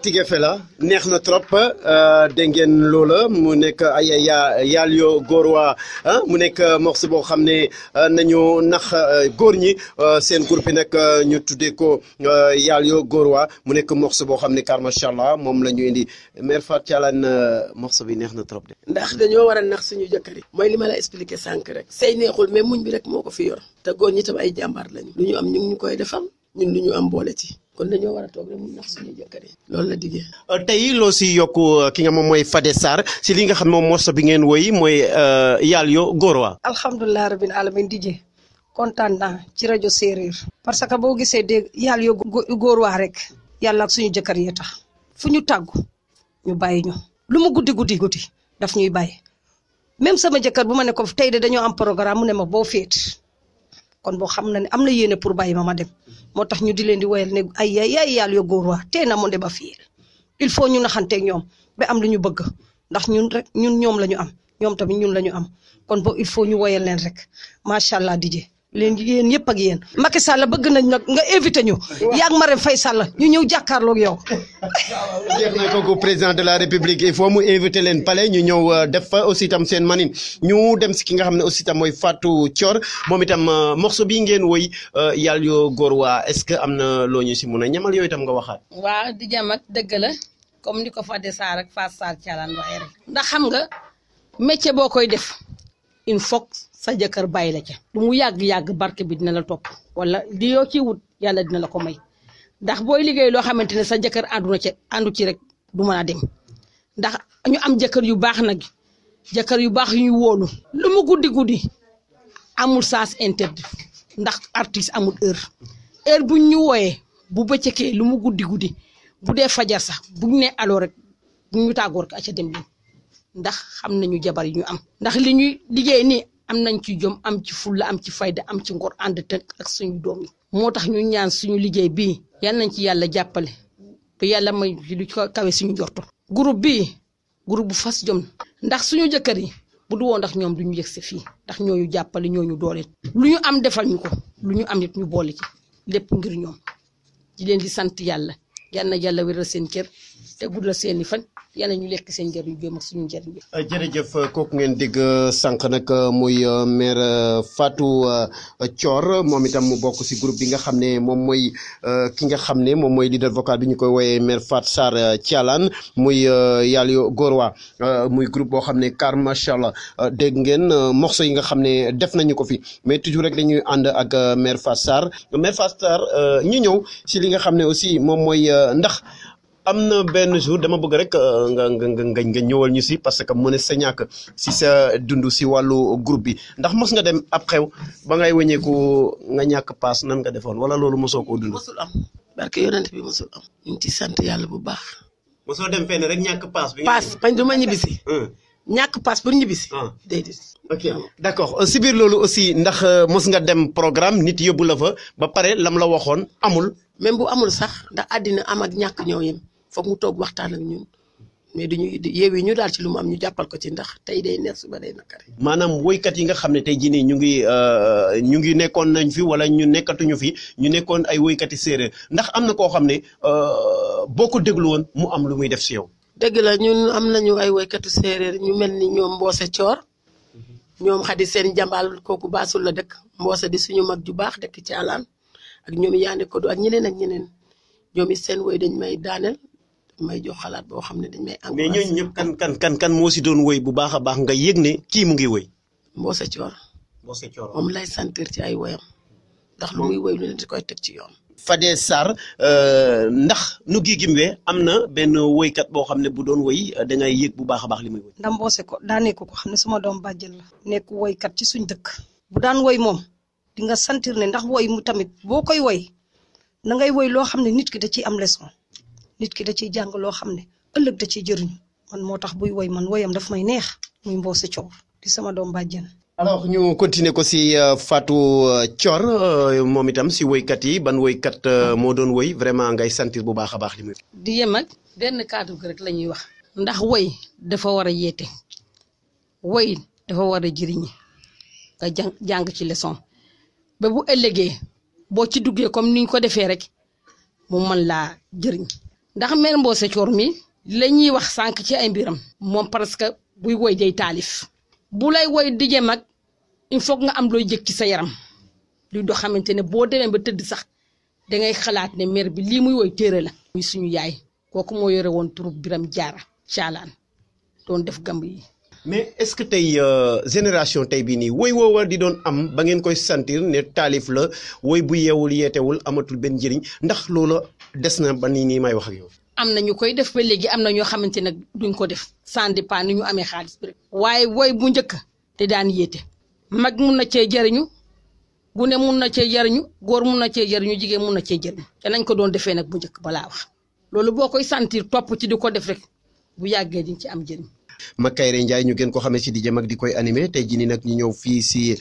Tigefe la neex na trop dégg ngeen loola mu nekk ay ya yaal yoo góor waa mu nekk morceau boo xam ne nañu nax góor ñi seen groupe bi nag ñu tuddee ko yaal yoo góor waa mu nekk morceau boo xam ne car macha allah moom la ñu indi mère Fatou Thialane morceau bi neex na trop de. ndax dañoo war a nax suñu jëkkër yi mooy li ma la expliqué sànq rek say neexul mais muñ bi rek moo ko fi yor te góor ñi tam ay jàmbaar lañu lu ñu am ñu ngi ñu koy defal ñun lu ñu am boole ci kon dañoo war a toog rek mu nax suñu jëkkër yi loolu la diggee. tey loo si yokk ki nga moom mooy Fadé Sarr si li nga xam moom morceau bi ngeen woy mooy yaal yo góor waa alhamdulilah rabbil alamin DJ kontaan naa ci rajo séeréer parce que boo gisee dégg yàlla yo góor waa rek yàlla ak suñu jëkkër yi tax fu ñu tàggu ñu bàyyi ñu lu mu guddi guddi guddi daf ñuy bàyyi même sama jëkkër bu ma ne ko tey de dañoo am programme mu ne ma boo féet kon boo xam na ne am na yéene pour bàyyi ma ma dem moo tax ñu di leen di woyal ne ay ay ay yàlla yo góor waa tey na mu dem ba fii il faut ñu naxanteeg ñoom ba am lu ñu bëgg ndax ñun rek ñun ñoom la ñu am ñoom tamit ñun la ñu am kon boo il faut ñu woyal leen rek macha allah DJ leen yéen yëpp ak yéen Macky Sall bëgg nañ nag nga invité ñu yaag Marème Faye Sall ñu ñëw jàkkaarloog yow. jeex na kooku président de la république il faut mu invité leen palais ñu ñëw def fa aussi itam seen manin ñu dem si ki nga xam ne aussi itam mooy Fatou Thior moom itam morceau bii ngeen woy yàlla yoo góor waa est-ce que am na loo ñu si mun a ñamal yooyu itam nga waxaat. waaw di jam ak dëgg la comme ni ko Fadé Sarr ak Fatou Sarr Thialane waxee rek ndax xam nga métier boo koy def il faut sa jëkkër bàyyi la ca lu mu yàgg-yàgg barke bi dina la topp wala li yoo ciy wut yàlla dina la ko may ndax booy liggéey loo xamante ne sa jëkkër àndu na ca àndu ci rek du mën a dem ndax ñu am jëkkër yu baax nag jëkkër yu baax yu ñu wóolu lu mu guddi guddi amul sens interdit ndax artiste amul heure heure buñ ñu wooyee bu bëccëgee lu mu guddi guddi bu dee fajar sax buñ ne aloo rek buñ ñu tàggoor ko aca dem leen ndax xam nañu jabar yi ñu am ndax li ñuy liggéey nii am nañ ci jom am ci fulla am ci fayda am ci ngor ànd tënk ak suñu doom yi moo tax ñu ñaan suñu liggéey bii yal nañ ci yàlla jàppale ba yàlla may lu ko kawe suñu jorto groupe bii groupe bu fas jom ndax suñu jëkkër yi bu du woon ndax ñoom du ñu yëg si fii ndax ñooñu jàppale ñooñu dooleel lu ñu am defal ñu ko lu ñu am nit ñu boole ci lépp ngir ñoom di leen di sant yàlla yal na yàlla wéral seen kër te guddal seeni fan yàlla ñu lekk seen njëriñ bi ak suñu njëriñ bi. jërëjëf kooku ngeen dégg sànq nag muy maire Fatou Thior moom itam mu bokk si groupe bi nga xam ne moom mooy ki nga xam ne moom mooy leader vocal bi ñu koy woowee maire Fatou Sarr Thialane muy yàlla yo góor waa muy groupe boo xam ne car macha allah dégg ngeen morceau yi nga xam ne def nañu ko fi mais toujours rek dañuy ànd ak maire Fatou Sarr maire Fatou Sarr ñu ñëw si li nga xam ne aussi moom mooy ndax. am na benn jour dama bëgg rek nga nga nga nga ñëwal ñu si parce que mu ne sa ñàkk si sa dund si wàllu groupe bi ndax mos nga dem ab xew ba ngay wëñeeku nga ñàkk paas nan nga defoon wala loolu mosoo koo dund. mosul am barke yonent bi mosul am ñu ngi ci sant yàlla bu baax. mosoo dem fenn rek ñàkk paas. bi paas bañ du ma ñibbisi. ñàkk paas pour ñibbisi. déedéet. ok d' accord si biir loolu aussi ndax mos nga dem programme nit yóbbu la fa ba pare lam la waxoon amul. même bu amul sax ndax àddina am ak ñàkk ñoo yem foog mu toog waxtaan ak ñun mais duñu yeewi ñu daal ci lu mu am ñu jàppal ko ci ndax tey day neex suba day nakari. maanaam woykat yi nga xam ne tey jii nii ñu ngi ñu ngi nekkoon nañ fi wala ñu nekkatuñu fi ñu nekkoon ay woykati séeréer ndax am na koo xam ne boo ko déglu woon mu am lu muy def si yow. dëgg la ñun am nañu ay woykatu séeréer ñu mel ni ñoom Mboose Coor ñoom xadi seen jàmbaal kooku baasul la dëkk Mboose di suñu mag ju baax dëkk ci alaan ak ñoom yaande ko du ak ñeneen ak ñeneen ñoom it seen woy dañ may daaneel may jox xalaat boo xam ne dañ may. mais ñooñu ñëpp kan kan kan kan moo si doon woy bu baax a baax nga yëg ne kii mu ngi woy. Mboose Coor. Mboose Coor moom lay sentir ci ay woyam ndax lu muy woy lu ne di koy teg ci yoon. Fadé Sarr ndax nu gi gimwee am na benn woykat boo xam ne bu doon woy da ngay yëg bu baax a baax li muy woy. ndax mboose ko daa nekk ko xam ne suma doom bàjjen la nekk woykat ci suñ dëkk bu daan woy moom di nga sentir ne ndax woy mu tamit boo koy woy na ngay woy loo xam ne nit ki da ciy am leçon nit ki da ciy jàng loo xam ne ëllëg da ciy jëriñu man moo tax buy woy man woyam daf may neex muy mboose coow di sama doom bàjjen alors ñu continuer ko si Fatou Thior moom itam si woykat yi ban woykat moo doon woy vraiment ngay sentir bu baax a baax li muy. di yem ak benn kàddu gi rek la ñuy wax. ndax woy dafa war a yeete woy dafa war a jëriñi nga jàng jàng ci leçon ba bu ëllëgee boo ci duggee comme niñ ko defee rek mu mën laa jëriñ ndax mère Mbose Coor mi la ñuy wax sànq ci ay mbiram moom parce que buy woy day taalif bu lay woy dije mag il faut nga am looy jëg ci sa yaram luy doo xamante ne boo demee ba tëdd sax dangay xalaat ne mère bi lii muy woy téere la muy suñu yaay kooku moo yore woon turub biram jaara caalaan doon def gamb yi mais est-ce que tey génération tey bii nii woy woowa di doon am ba ngeen koy sentir ne taalif la woy bu yeewul yeetewul amatul benn njëriñ ndax loola des na ba nii nii may wax ak yow. am na ñu koy def ba léegi am na ñoo xamante ne duñ ko def sans dépend ni ñu amee xaalis bi rek waaye woy bu njëkk te daan yéete mag mun na cee jariñu gune mun na cee jariñu góor mun na cee jariñu jigéen mun na cee jariñu te nañ ko doon defee nag bu njëkk balaa wax loolu boo koy sentir topp ci di ko def rek bu yàggee di ci am jëriñ Makayre Ndiaye ñu gën ko xamee ci DJ Mag di koy animé tey jii nii nag ñu ñëw fii si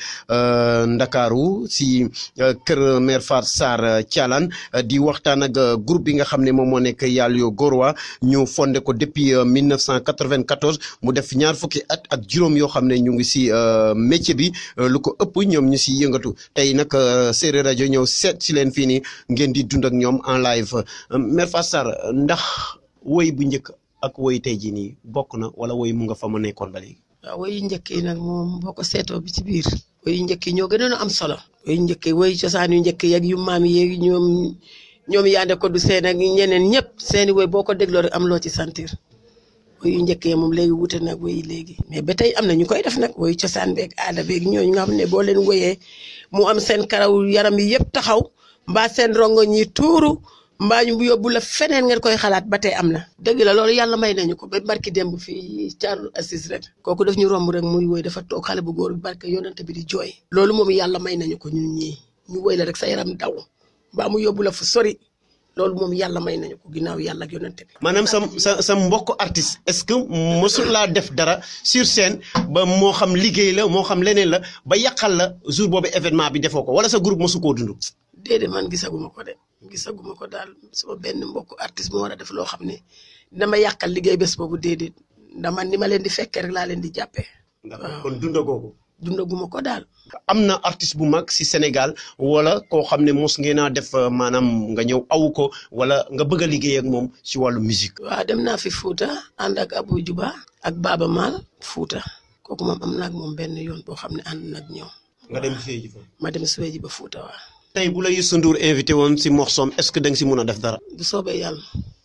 Ndakaaru si kër Mère Fatou Sarr Thialane di waxtaan ak groupe bi nga xam ne moom moo nekk Yalyo Gorowa ñu fondé ko depuis 1994 mu def ñaar fukki at ak juróom yoo xam ne ñu ngi si métier bi lu ko ëpp ñoom ñu si yëngatu tey nag Séeréer rajo ñëw seet si leen fii nii ngeen di dund ak ñoom en live Mère Fatou Sarr ndax woy bu njëkk. ak woy tey jii nii bokk na wala woy mu nga fa ma nekkoon ba léegi. waaw woy yu njëkk yi nag moom boo ko seetoo bi ci biir. woy yu njëkk yi ñoo gënoon a am solo. woy yu njëkk yi woy cosaan yu njëkk yeeg yu maam yeeg ñoom ñoom yaande ko du seen ak ñeneen ñëpp seeni woy boo ko dégloo rek am loo ci sentir. woy yu njëkk yi moom léegi wute nag woy yi léegi. mais ba tey am na ñu koy def nag woy cosaan beeg aada beeg ñooñu nga xam ne boo leen woyee mu am seen karaw yaram yi yëpp taxaw mbaa seen rongo ñi tuuru. mbaa ñu yóbbu la feneen ngeen koy xalaat ba tey am na dëgg la loolu yàlla may nañu ko ba barki démb fii Thiaroye Assis rek kooku daf ñu romb rek muy woy dafa toog xale bu góor bi barke yonante bi di jooy loolu moom yàlla may nañu ko ñun ñii ñu woy la rek sa yaram daw mbaa mu yóbbu la fu sori loolu moom yàlla may nañu ko ginnaaw yàlla ak yonante bi maanaam sa sa sa mbokk artiste est-ce que mosul laa def dara sur scène ba moo xam liggéey la moo xam leneen la ba yàqal la jour boobu événement bi defoo ko wala sa groupe mosu koo dund. déedéet man gisaguma ko de gisaguma ko daal sama benn mbokku artiste moo war a def loo xam ne dama yàqal liggéey bés boobu déedéet dama ni ma leen di fekkee rek laa leen di jàppee. d'accord kon dundagoo ko. dundaguma ko daal. am na artiste bu mag si Sénégal wala koo xam ne mos ngeen a def maanaam nga ñëw awu ko wala nga bëgg a liggéey ak moom si wàllu musique. waaw dem naa fi Fouta ànd ak Abou Juba ak Baba Mal Fouta kooku moom am naa ak moom benn yoon boo xam ne ànd nag ñoom. nga dem suy ji fa. ma dem suy ji ba Fouta waaw. tey bu la Youssou Ndour invité woon si morsom est-ce que da nga si mun a def dara. bu soobee yàlla.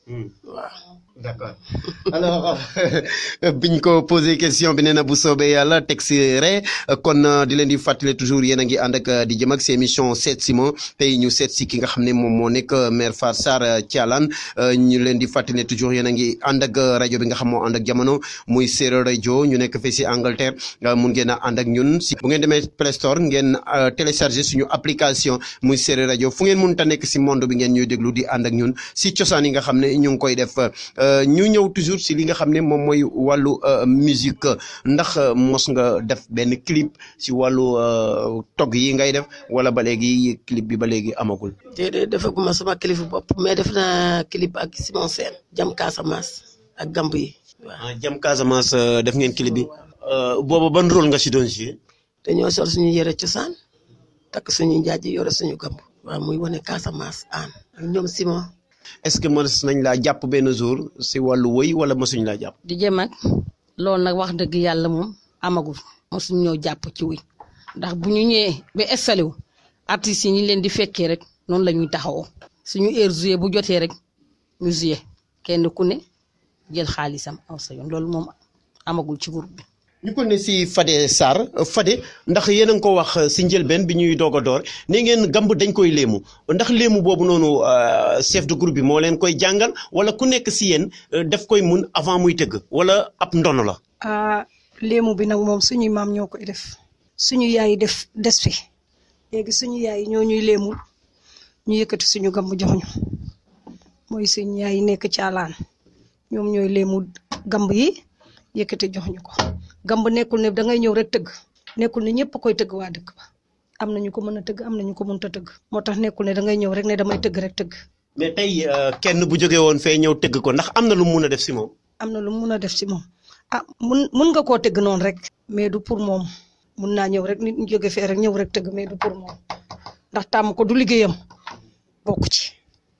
waaw. d'accord alors biñ ko posé question bi nee na bu soobee yàlla teg si re kon di leen di fàttali toujours yéen a ngi ànd ak di jëm ak si émission seet si ma tey ñu seet si ki nga xam ne moom moo nekk Mère Fatou Sarr Thialane ñu leen di fàttali toujours yéen a ngi ànd ak rajo bi nga xam moo ànd ak jamono muy Séeréer rajo ñu nekk fii si Angleterre mun ngeen a ànd ak ñun si bu ngeen demee Play Store ngeen télécharger suñu application muy Séeréer rajo fu ngeen mun ta nekk si monde bi ngeen ñuy déglu di ànd ak ñun si cosaan yi nga xam ne ñu ngi koy def. ñu ñëw toujours si li nga xam ne moom mooy wàllu musique ndax mos nga def benn clip si wàllu togg yi ngay def wala ba léegi clip bi ba léegi amagul. déedéet defaguma sama clip bopp mais def naa clip ak Simon Sène jam Casamance ak gamb yi waaw. jam Casamance def ngeen clip bi. booba ban rôle nga si doon jouer. dañoo sol suñu yëre cosaan takk suñu njaaj yore suñu gamb. waaw muy wane Casamance aan ak ñoom Simon. est-ce que mos nañ laa jàpp benn jour si wàllu woy wala mosuñ laa jàpp. di jëm ak loolu nag wax dëgg yàlla moom amagul mosuñ ñoo jàpp ci wuy ndax bu ñu ñëwee ba installé wu artistes yi ñu leen di fekkee rek noonu la ñuy taxawoo suñu heure jouer bu jotee rek ñu jouer kenn ku ne jël xaalisam aw sa yoon loolu moom amagul ci groupe bi. ñu ko ne si Fade Sarr Fade ndax yéen a ngi ko wax si njëlbeen bi ñuy doog a door ne ngeen gamb dañ koy léemu ndax léemu boobu noonu chef de groupe bi moo leen koy jàngal wala ku nekk si yéen daf koy mun avant muy tëgg wala ab ndono la. ah léemu bi nag moom suñuy maam ñoo koy def suñu yaay def des fi léegi suñu yaay ñoo ñuy léemul ñu yëkkati suñu gamb jox ñu mooy suñu yaay nekk caalaan ñoom ñooy léemu gamb yi yëkkati jox ñu ko. gamb nekkul ne dangay ñëw rek tëgg nekkul ne ñëpp koy tëgg waa dëkk ba am na ñu ko mën a tëgg am na ñu ko mënut a tëgg moo tax nekkul ne dangay ñëw rek ne damay tëgg rek tëgg. mais tey kenn bu jógee woon fee ñëw tëgg ko ndax am na lu mu mun a def si moom. am na lu mu mun a def si moom ah mun mun nga koo tëgg noonu rek. mais du pour moom mun naa ñëw rek nit ñu jóge fee rek ñëw rek tëgg mais du pour moom ndax tàmm ko du liggéeyam bokku ci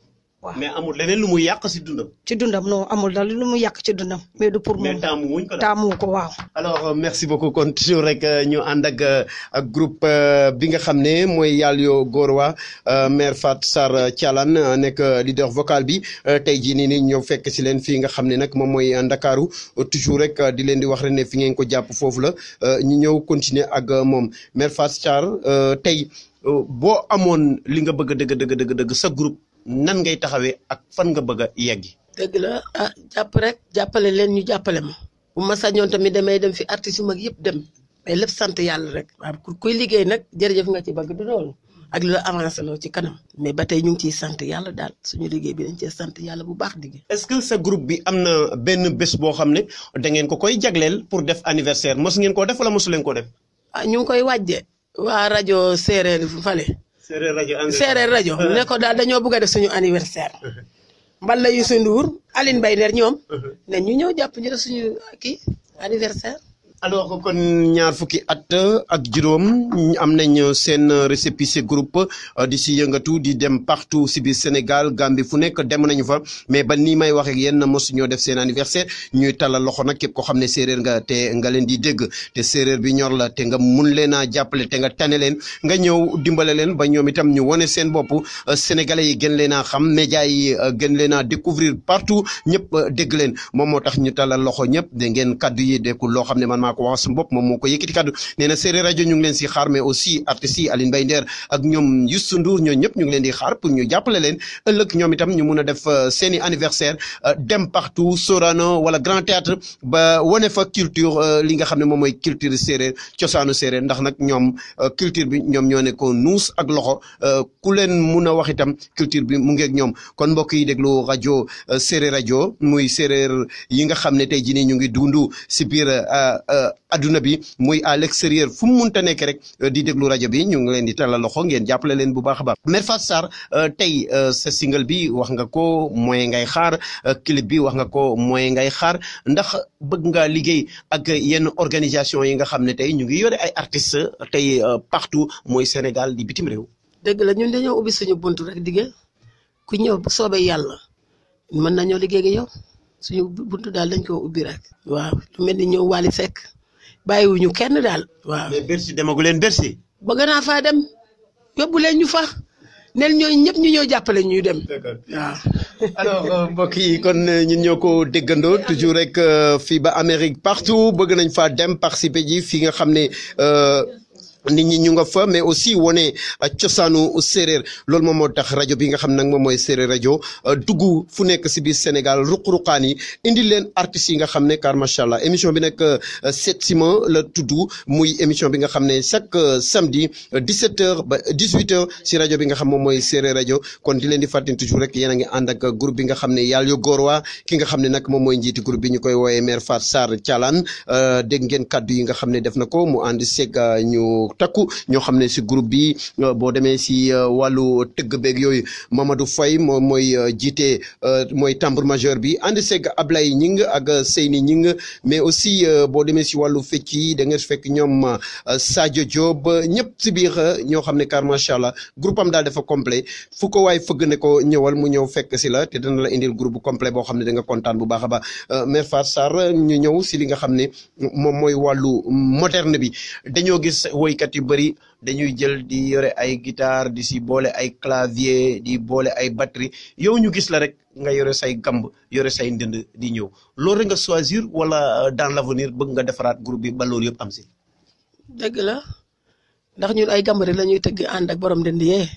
waaw mais amul leneen lu muy yàq si dundam. ci dundam non amul dal lu mu yàq ci dundam mais du pour mais moom taamu wuñ ko daal. taamu ko waaw alors euh, merci beaucoup kon toujours rek euh, ñu ànd ak euh, ak groupe euh, bi nga xam ne mooy Yalyo Gorowa euh, maire Fat Sarr Thialane euh, nekk euh, leader vocal bi euh, tey jii nii nii ñëw fekk si leen fii nga xam ne nag moom mooy euh, Ndakaaru euh, toujours rek euh, di leen di wax rek ne fi ngeen ko jàpp foofu la euh, ñu ñëw continuer ak euh, moom maire Fat Sarr euh, tey euh, boo amoon li nga bëgg dëgg dëgg dëgg dëgg sa groupe nan ngay taxawee ak fan nga bëgg a yeggi. dëgg la ah jàpp rek jàppale leen ñu jàppale ma bu ma sañoon tamit damay dem fi artistes yu mag yëpp dem mais lépp sant yàlla rek waaw ku kuy liggéey nag jërëjëf nga ci bëgg du loolu ak lu la avancé loo ci kanam mais ba tey ñu ngi ciy sant yàlla daal suñu liggéey bi dañ cee sant yàlla bu baax liggéey est-ce que sa groupe bi am na benn bés boo xam ne da ngeen ko koy jagleel pour def anniversaire mos ngeen koo def wala mosu leen ko def. ah ñu ngi koy wàjje waa rajo séeréer fale séeréer rajo séeréer rajo ne ko daal dañoo bëgg a def suñu anniversaire mbala Youssou Ndour Aline Mbaye Nder ñoom ne ñu ñëw jàpp ñu def suñu kii anniversaire alors kon ñaar fukki at ak juróom am nañ seen récépissé groupe euh, di si yëngatu di dem partout si biir Sénégal Gambie fu nekk dem nañu fa mais ba nii may wax ak yéen mosu ñoo def seen anniversaire ñuy talal loxo nag képp koo xam ne séeréer nga te nga leen di dégg te séeréer bi ñor la te nga mun leen a jàppale te nga tane leen nga ñëw dimbale leen ba ñoom itam ñu wane seen bopp euh, sénégalais yi gën leen a xam médias yi euh, gën leen a découvrir partout ñëpp euh, dégg leen moom moo tax ñu talal loxo ñëpp dégg ngeen kaddu yi dékkul loo xam ne man maa ko wax sama bopp moom moo ko yëkkati kaddu nee na séeréer rajo ñu ngi leen si xaar mais aussi artistes yi Aline Mbaye Nder ak ñoom Youssou Ndour ñoo ñëpp ñu ngi leen di xaar pour ñu jàppale leen ëllëg ñoom itam ñu mun a def euh, seeni anniversaire euh, dem partout Sorano wala Grand Théâtre ba wane fa culture euh, li nga xam ne moom mooy culture séeréer cosaanu séeréer ndax nag ñoom euh, culture bi ñoom ñoo ne ko nuus ak loxo euh, ku leen mun a wax itam culture bi mu ngeeg ñoom kon mbokk yi déglu rajo euh, séeréer rajo muy séeréer yi nga xam ne tey jii nii ñu ngi dundu si biir euh, euh, adduna bi muy à l'extérieur fu mu munta nekk rek euh, di déglu rajo bi ñu ngi leen di talal loxo ngeen jàppale leen bu baax a baax Mère Fatou Sarr euh, tey euh, sa single bi wax nga ko moyen ngay xaar euh, clip bi wax nga ko moyen ngay xaar ndax bëgg nga liggéey ak yenn organisation yi nga xam ne tey ñu ngi yore ay artistes tey euh, partout mooy Sénégal di bitim réew. dëgg la ñun dañoo ubbi suñu buntu rek dige ku ñëw bu soobee yàlla mën nañoo liggéey ak yow suñu buntu daal dañ koo ubbi rek. waaw lu mel ni ñëw Wally Seck bàyyiwuñu kenn daal. waaw mais Bercy demagu leen Bercy. bëgg naa faa dem yóbbu leen ñu fa nel ñooñu ñëpp ñu ñëw jàppale ñuy dem. waaw. alors euh, mbokk yi kon euh, ñun ñoo ko déggandoo toujours rek euh, fii ba Amérique partout bëgg nañ fa dem participer ji fi nga xam ne euh, nit ñi ñu nga fa mais aussi wone euh, cosaanu séeréer loolu moom moo tax rajo bi nga xam nag moom mooy séeréer rajo euh, dugg fu nekk si biir Sénégal ruq-ruqaan yi indi leen artistes yi nga xam ne car macha allah émission bi nag euh, sept ciment la tudd muy émission bi nga xam ne chaque euh, samedi 17h ba 18h si rajo bi nga xam moom mooy séeréer rajo kon di leen di fàttali toujours rek yéen a ngi ànd ak groupe bi nga xam ne Yalyo Gorowa ki nga xam ne nag moom mooy njiiti groupe bi ñu koy woowee maire Fat Sarr Thialane euh, dégg ngeen kaddu yi nga xam ne def na ko mu ànd seeg euh, ñu takku ñoo xam ne si groupe bi euh, boo demee si euh, wàllu tëgg beeg yooyu Mamadou Faye moom mooy euh, jiite euh, mooy tambour majeur bi ànd seeg Ablaye Ñing ak euh, Seyni Ñing mais aussi euh, boo demee si wàllu fecc yi da ngeen fekk ñoom euh, Sadio Diop ñëpp si biir euh, ñoo xam ne car macha allah groupe am daal dafa complet fu ko waay fëgg ne ko ñëwal mu ñëw fekk si la te dana la indil groupe bu complet boo xam ne da nga kontaan bu baax a baax euh, Mère Fatou Sarr ñu ñëw si li nga xam ne moom mooy wàllu moderne bi dañoo gis woykat yu bëri dañuy jël di yore ay guitare di si boole ay clavier di boole ay batterie yow ñu gis la rek nga yore say gamb yore say ndënd di ñëw loolu rek nga choisir wala euh, dans l'avenir bëgg nga defaraat groupe bi ba loolu yëpp am si. dëgg la ndax ñun ay gambari la ñuy tëgg ànd ak borom dënd yee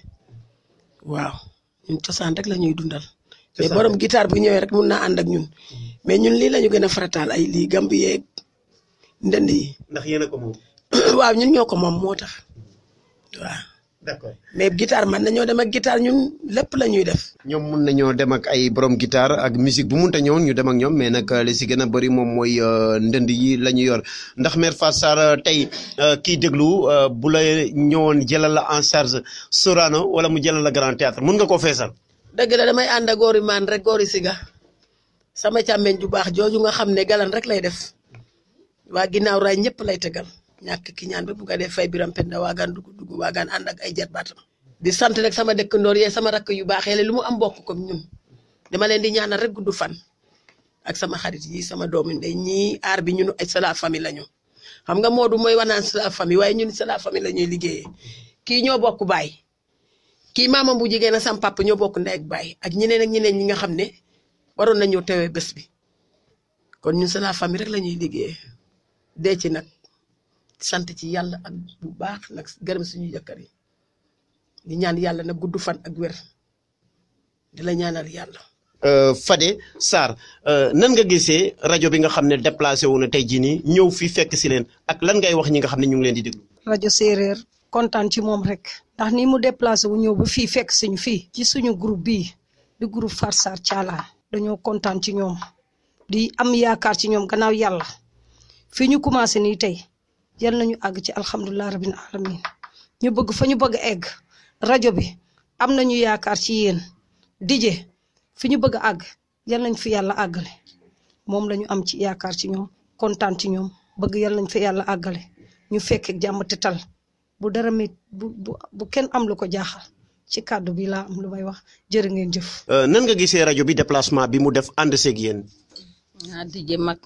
waaw ñun cosaan rek la ñuy dundal. mais borom guitare bu ñëwee rek mun naa ànd ak ñun mais ñun lii la ñu gën a farataal ay lii gamb yeeg ndënd yi ndax yéen a ko moom. waaw ñun ñoo ko moom moo tax waaw d'accord mais guitare man nañoo dem ak guitare ñun lépp la ñuy def. ñoom mun nañoo dem ak ay borom guitare ak musique bu munta ñëwoon ñu dem ak ñoom mais nag li si gën a bëri moom mooy euh, ndënd yi la ñu yor ndax Mère Fatou Sarr tey euh, kiy déglu euh, bu la ñëwoon jëlal la en charge Sorano wala mu jëlal la Grand Théâtre mun nga koo feesal. dëgg la damay ànd ak góori maan rek góori siga sama càmmeñ ju baax jooju nga xam ne galan rek lay def waa ginnaaw raay ñëpp lay tegal ñàkk ki ñaan ba bu nga def fay biram penda waagaan dugg dugg waagaan ànd ak ay jarbaatam di sant rek sama dëkkandoor yee sama rakk yu baax yele lu mu am bokk comme ñun dama leen di ñaanal rek gudd fan ak sama xarit yi sama doomu ndey ñii aar bi ñun ay c'est la famille lañu xam nga Modou mooy wanaan c'est la famille waaye ñun c'est la famille la ñuy liggéeyee kii ñoo bokk baay kii maamam bu jigéen a sam papa ñoo bokk ndey ak baay ak ñeneen ak ñeneen ñi nga xam ne waroon nañoo teewee bés bi kon ñun c'est la famille rek la ñuy liggéeyee dee ci nag sant ci yàlla ak bu baax nag gërëm suñu jëkkër yi di ñaan yàlla nag gudd fan ak wér di la ñaanal yàlla. Fade Sarr nan nga gisee rajo bi nga xam ne déplacé wu na tey jii nii ñëw fi fekk si leen ak lan ngay wax ñi nga xam ne ñu ngi leen di déglu. rajo séeréer kontaan ci moom rek ndax ni mu déplacé wu ñëw ba fii fekk suñu fii ci suñu groupe bii di groupe Farsar Thiala dañoo kontaan ci ñoom di am yaakaar ci ñoom gannaaw yàlla fii ñu commencé nii tey yal nañu àgg ci alhamdulilah rabbil alamin ñu bëgg fa ñu bëgg a egg rajo bi am nañu yaakaar ci yéen dije fi ñu bëgg a àgg yal nañ fi yàlla àggale moom la ñu am ci yaakaar ci ñoom kontaan ci ñoom bëgg yal nañ fi yàlla àggale ñu fekk jàmm te tal bu dara mit bu bu bu kenn am lu ko jaaxal ci kàddu bi laa am lu may wax jërë ngeen jëf. nan nga gisee rajo bi déplacement bi mu def ànd seeg yéen. ah dije mag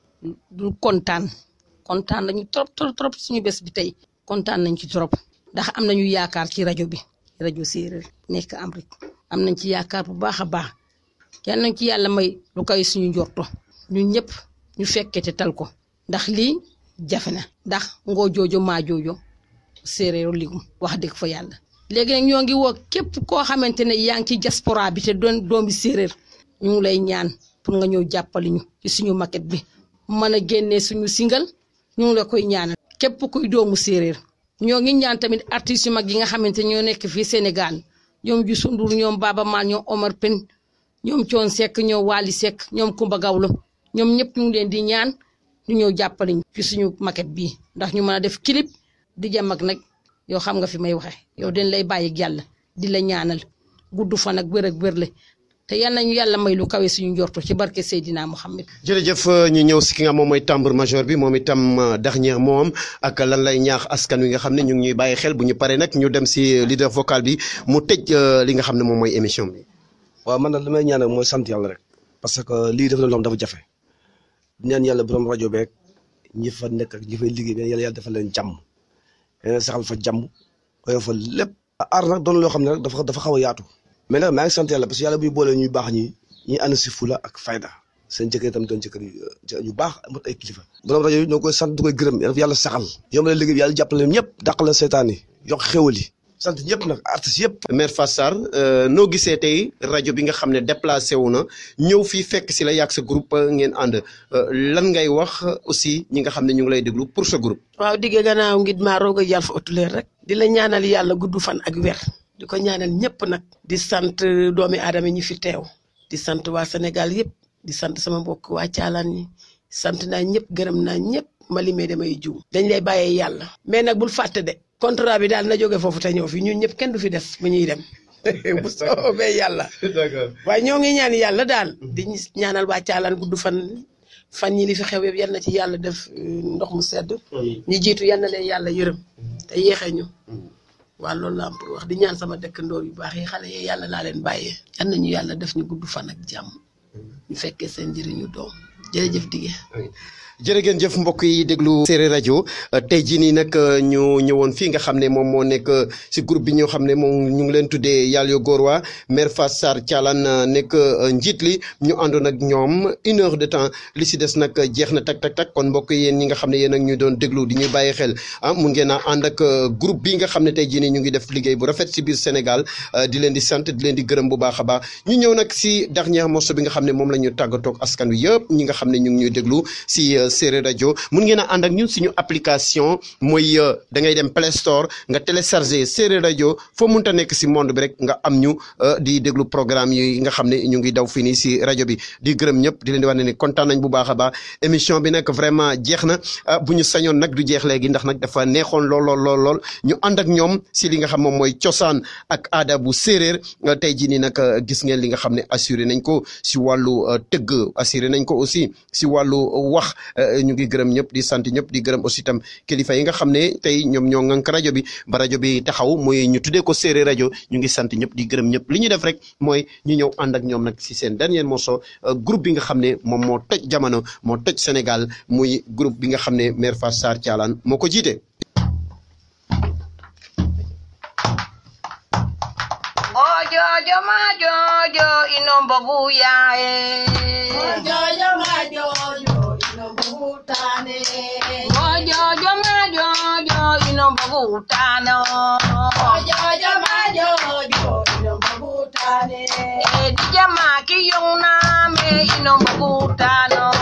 du kontaan kontaan nañu trop trop trop suñu bés bi tey kontaan nañ ci trop ndax am nañu yaakaar ci rajo bi rajo séeréer nekk Amérique am nañ ci yaakaar bu baax a baax yal nañ ci yàlla may lu koy suñu njorto ñun ñëpp ñu fekkee te tal ko ndax lii jafe na ndax ngoo joojo maa joojo séeréeru ligum wax dëgg fa yàlla léegi nag ñoo ngi woo képp koo xamante ne yaa ngi ci diaspora bi te doon doomi séeréer ñu ngi lay ñaan pour nga ñëw jàppali ñu ci suñu maquette bi mën a génnee suñu single ñu ngi la koy ñaanal képp kuy doomu séeréer ñoo ngi ñaan tamit artistes yu mag yi nga xamante ñoo nekk fii Sénégal ñoom Youssou Ndour ñoom Baba Maal ñoom Omar Pène ñoom Thione Seck ñoom Wally Seck ñoom Kumba Gawlo ñoom ñëpp ñu ngi leen di ñaan ñu ñëw jàppale ñu ci suñu maquette bii ndax ñu mën a def clip di jam ak nag yow xam nga fi may waxe yow dañ lay bàyyi ak yàlla di la ñaanal gudd fan ak wér ak wérle te yal nañu yàlla may lu kawe suñu njorto ci barke Seydina Mohamed. jërëjëf ñu ñëw si ki nga moom mooy tambour major bi moom itam dernier moom ak lan lay ñaax askan wi nga xam ne ñu ngi ñuy bàyyi xel bu ñu paree nag ñu dem si leader vocal bi mu tëj li nga xam ne moom mooy émission bi. waaw man nag li may ñaan mooy sant yàlla rek parce que lii dafa doon loo xam dafa jafe ñaan yàlla borom rajo beeg ñi fa nekk ak ñi fay liggéey mais yàlla yàlla defal leen jàmm yéen saxal fa jàmm oyo fa lépp. aar nag doon loo xam ne rek dafa dafa xaw a yaatu. mais nag maa ngi sant yàlla parce que yàlla buy boole ñuy baax ñi ñuy ànd si fula ak fayda seen jëkkër itam doon jëkkër yu baax mot ay kilifa. borom rajo yi ñoo koy sant du koy gërëm yàlla saxal. yombal liggéey bi yàlla jàppale leen ñëpp dàq la seetaan yi yokk xéwal yi sant ñëpp nag artistes yëpp. Mère Fatou Sarr noo gisee tey rajo bi nga xam ne déplacé wu na ñëw fii fekk si la yàgg sa groupe ngeen ànd lan ngay wax aussi ñi nga xam ne ñu ngi lay déglu pour sa groupe. waaw digge gannaaw ngit maa roog a yàlla fa otuleer rek. di la ñaanal yàlla gudd fan ak wer di ko ñaanal ñëpp nag. di sant doomi aadama ñi fi teew. di sant waa Sénégal yëpp. di sant sama mbokk waa Caalaan ñi sant naa ñëpp gërëm naa ñëpp ma limee damay juum. dañ lay bàyyee yàlla. mais nag bul fàtte de. contrat bi daal na jóge foofu te ñëw fi ñun ñëpp kenn du fi des bu ñuy dem bu soobee yàlla. d'accord waaye ñoo ngi ñaan yàlla daal. di ñaanal waa Caalaan gudd fan fan ñi li fi xew yëpp yal na ci yàlla def ndox mu sedd. ñi jiitu yal na leen yàlla yërëm. te yéexee ñu. waaw loolu la am pour wax di ñaan sama dëkkandoor yu baax yi xale yi yàlla laa leen bàyyee. yal nañu yàlla def ñu gudd fan ak jàmm. ñu fekkee seen njëriñu doom jërëjëf dige. jërë ngeen jëf mbokk yi déglu séeréer rajo tey jii nii nag ñu ñëwoon fii nga xam ne moom moo nekk si groupe bi ñoo xam ne moom ñu ngi leen tuddee Yalyo Gorowa Mère Fatou Sarr Thialane nekk njiit li ñu àndoon ak ñoom une heure de temps li si des nag jeex na tak tak tak kon mbokk yéen ñi nga xam ne yéen ak ñu doon déglu di ñuy bàyyi xel ah mun ngeen a ànd ak groupe bi nga xam ne tey jii nii ñu ngi def liggéey bu rafet si biir Sénégal di leen di sant di leen di gërëm bu baax a baax ñu ñëw nag si dernier morceau bi nga xam ne moom la ñu tàggatoog askan wi yëpp ñi nga xam ne ñu ngi ñuy déglu si séeréer rajo mun ngeen a ànd ak ñun suñu application mooy da ngay dem Play Store nga télécharger séeréer rajo foo munta nekk si monde bi rek nga am ñu di déglu programme yi nga xam ne ñu ngi daw fii nii si rajo bi di gërëm ñëpp di leen di wax ne ni kontaan nañ bu baax a baax émission bi nag vraiment jeex na bu ñu sañoon nag du jeex léegi ndax nag dafa neexoon lool lool lool lool ñu ànd ak ñoom si li nga xam moom mooy cosaan ak aada bu séeréer tey jii nii nag gis ngeen li nga xam ne assuré nañ ko si wàllu tëgg assuré nañ ko aussi mi si wàllu wax ñu ngi gërëm ñëpp di sant ñëpp di gërëm aussi tam kilifa yi nga xam ne tey ñoom ñoo ŋànk rajo bi ba rajo bi taxaw muy ñu tuddee ko séeréer rajo ñu ngi sant ñëpp di gërëm ñëpp li ñu def rek mooy ñu ñëw ànd ak ñoom nag si seen dernier morceau groupe bi nga xam ne moom moo toj jamono moo toj Sénégal muy groupe bi nga xam ne mère Fatou Sarr Thialane moo ko jiite. Ojojo ma jojo inombo buyae. Ojojo ma jojo inombo butane. Ojojo ma jojo inombo butano. Ojojo ma jojo inombo butane. Edija ma kiyong na me inombo butano.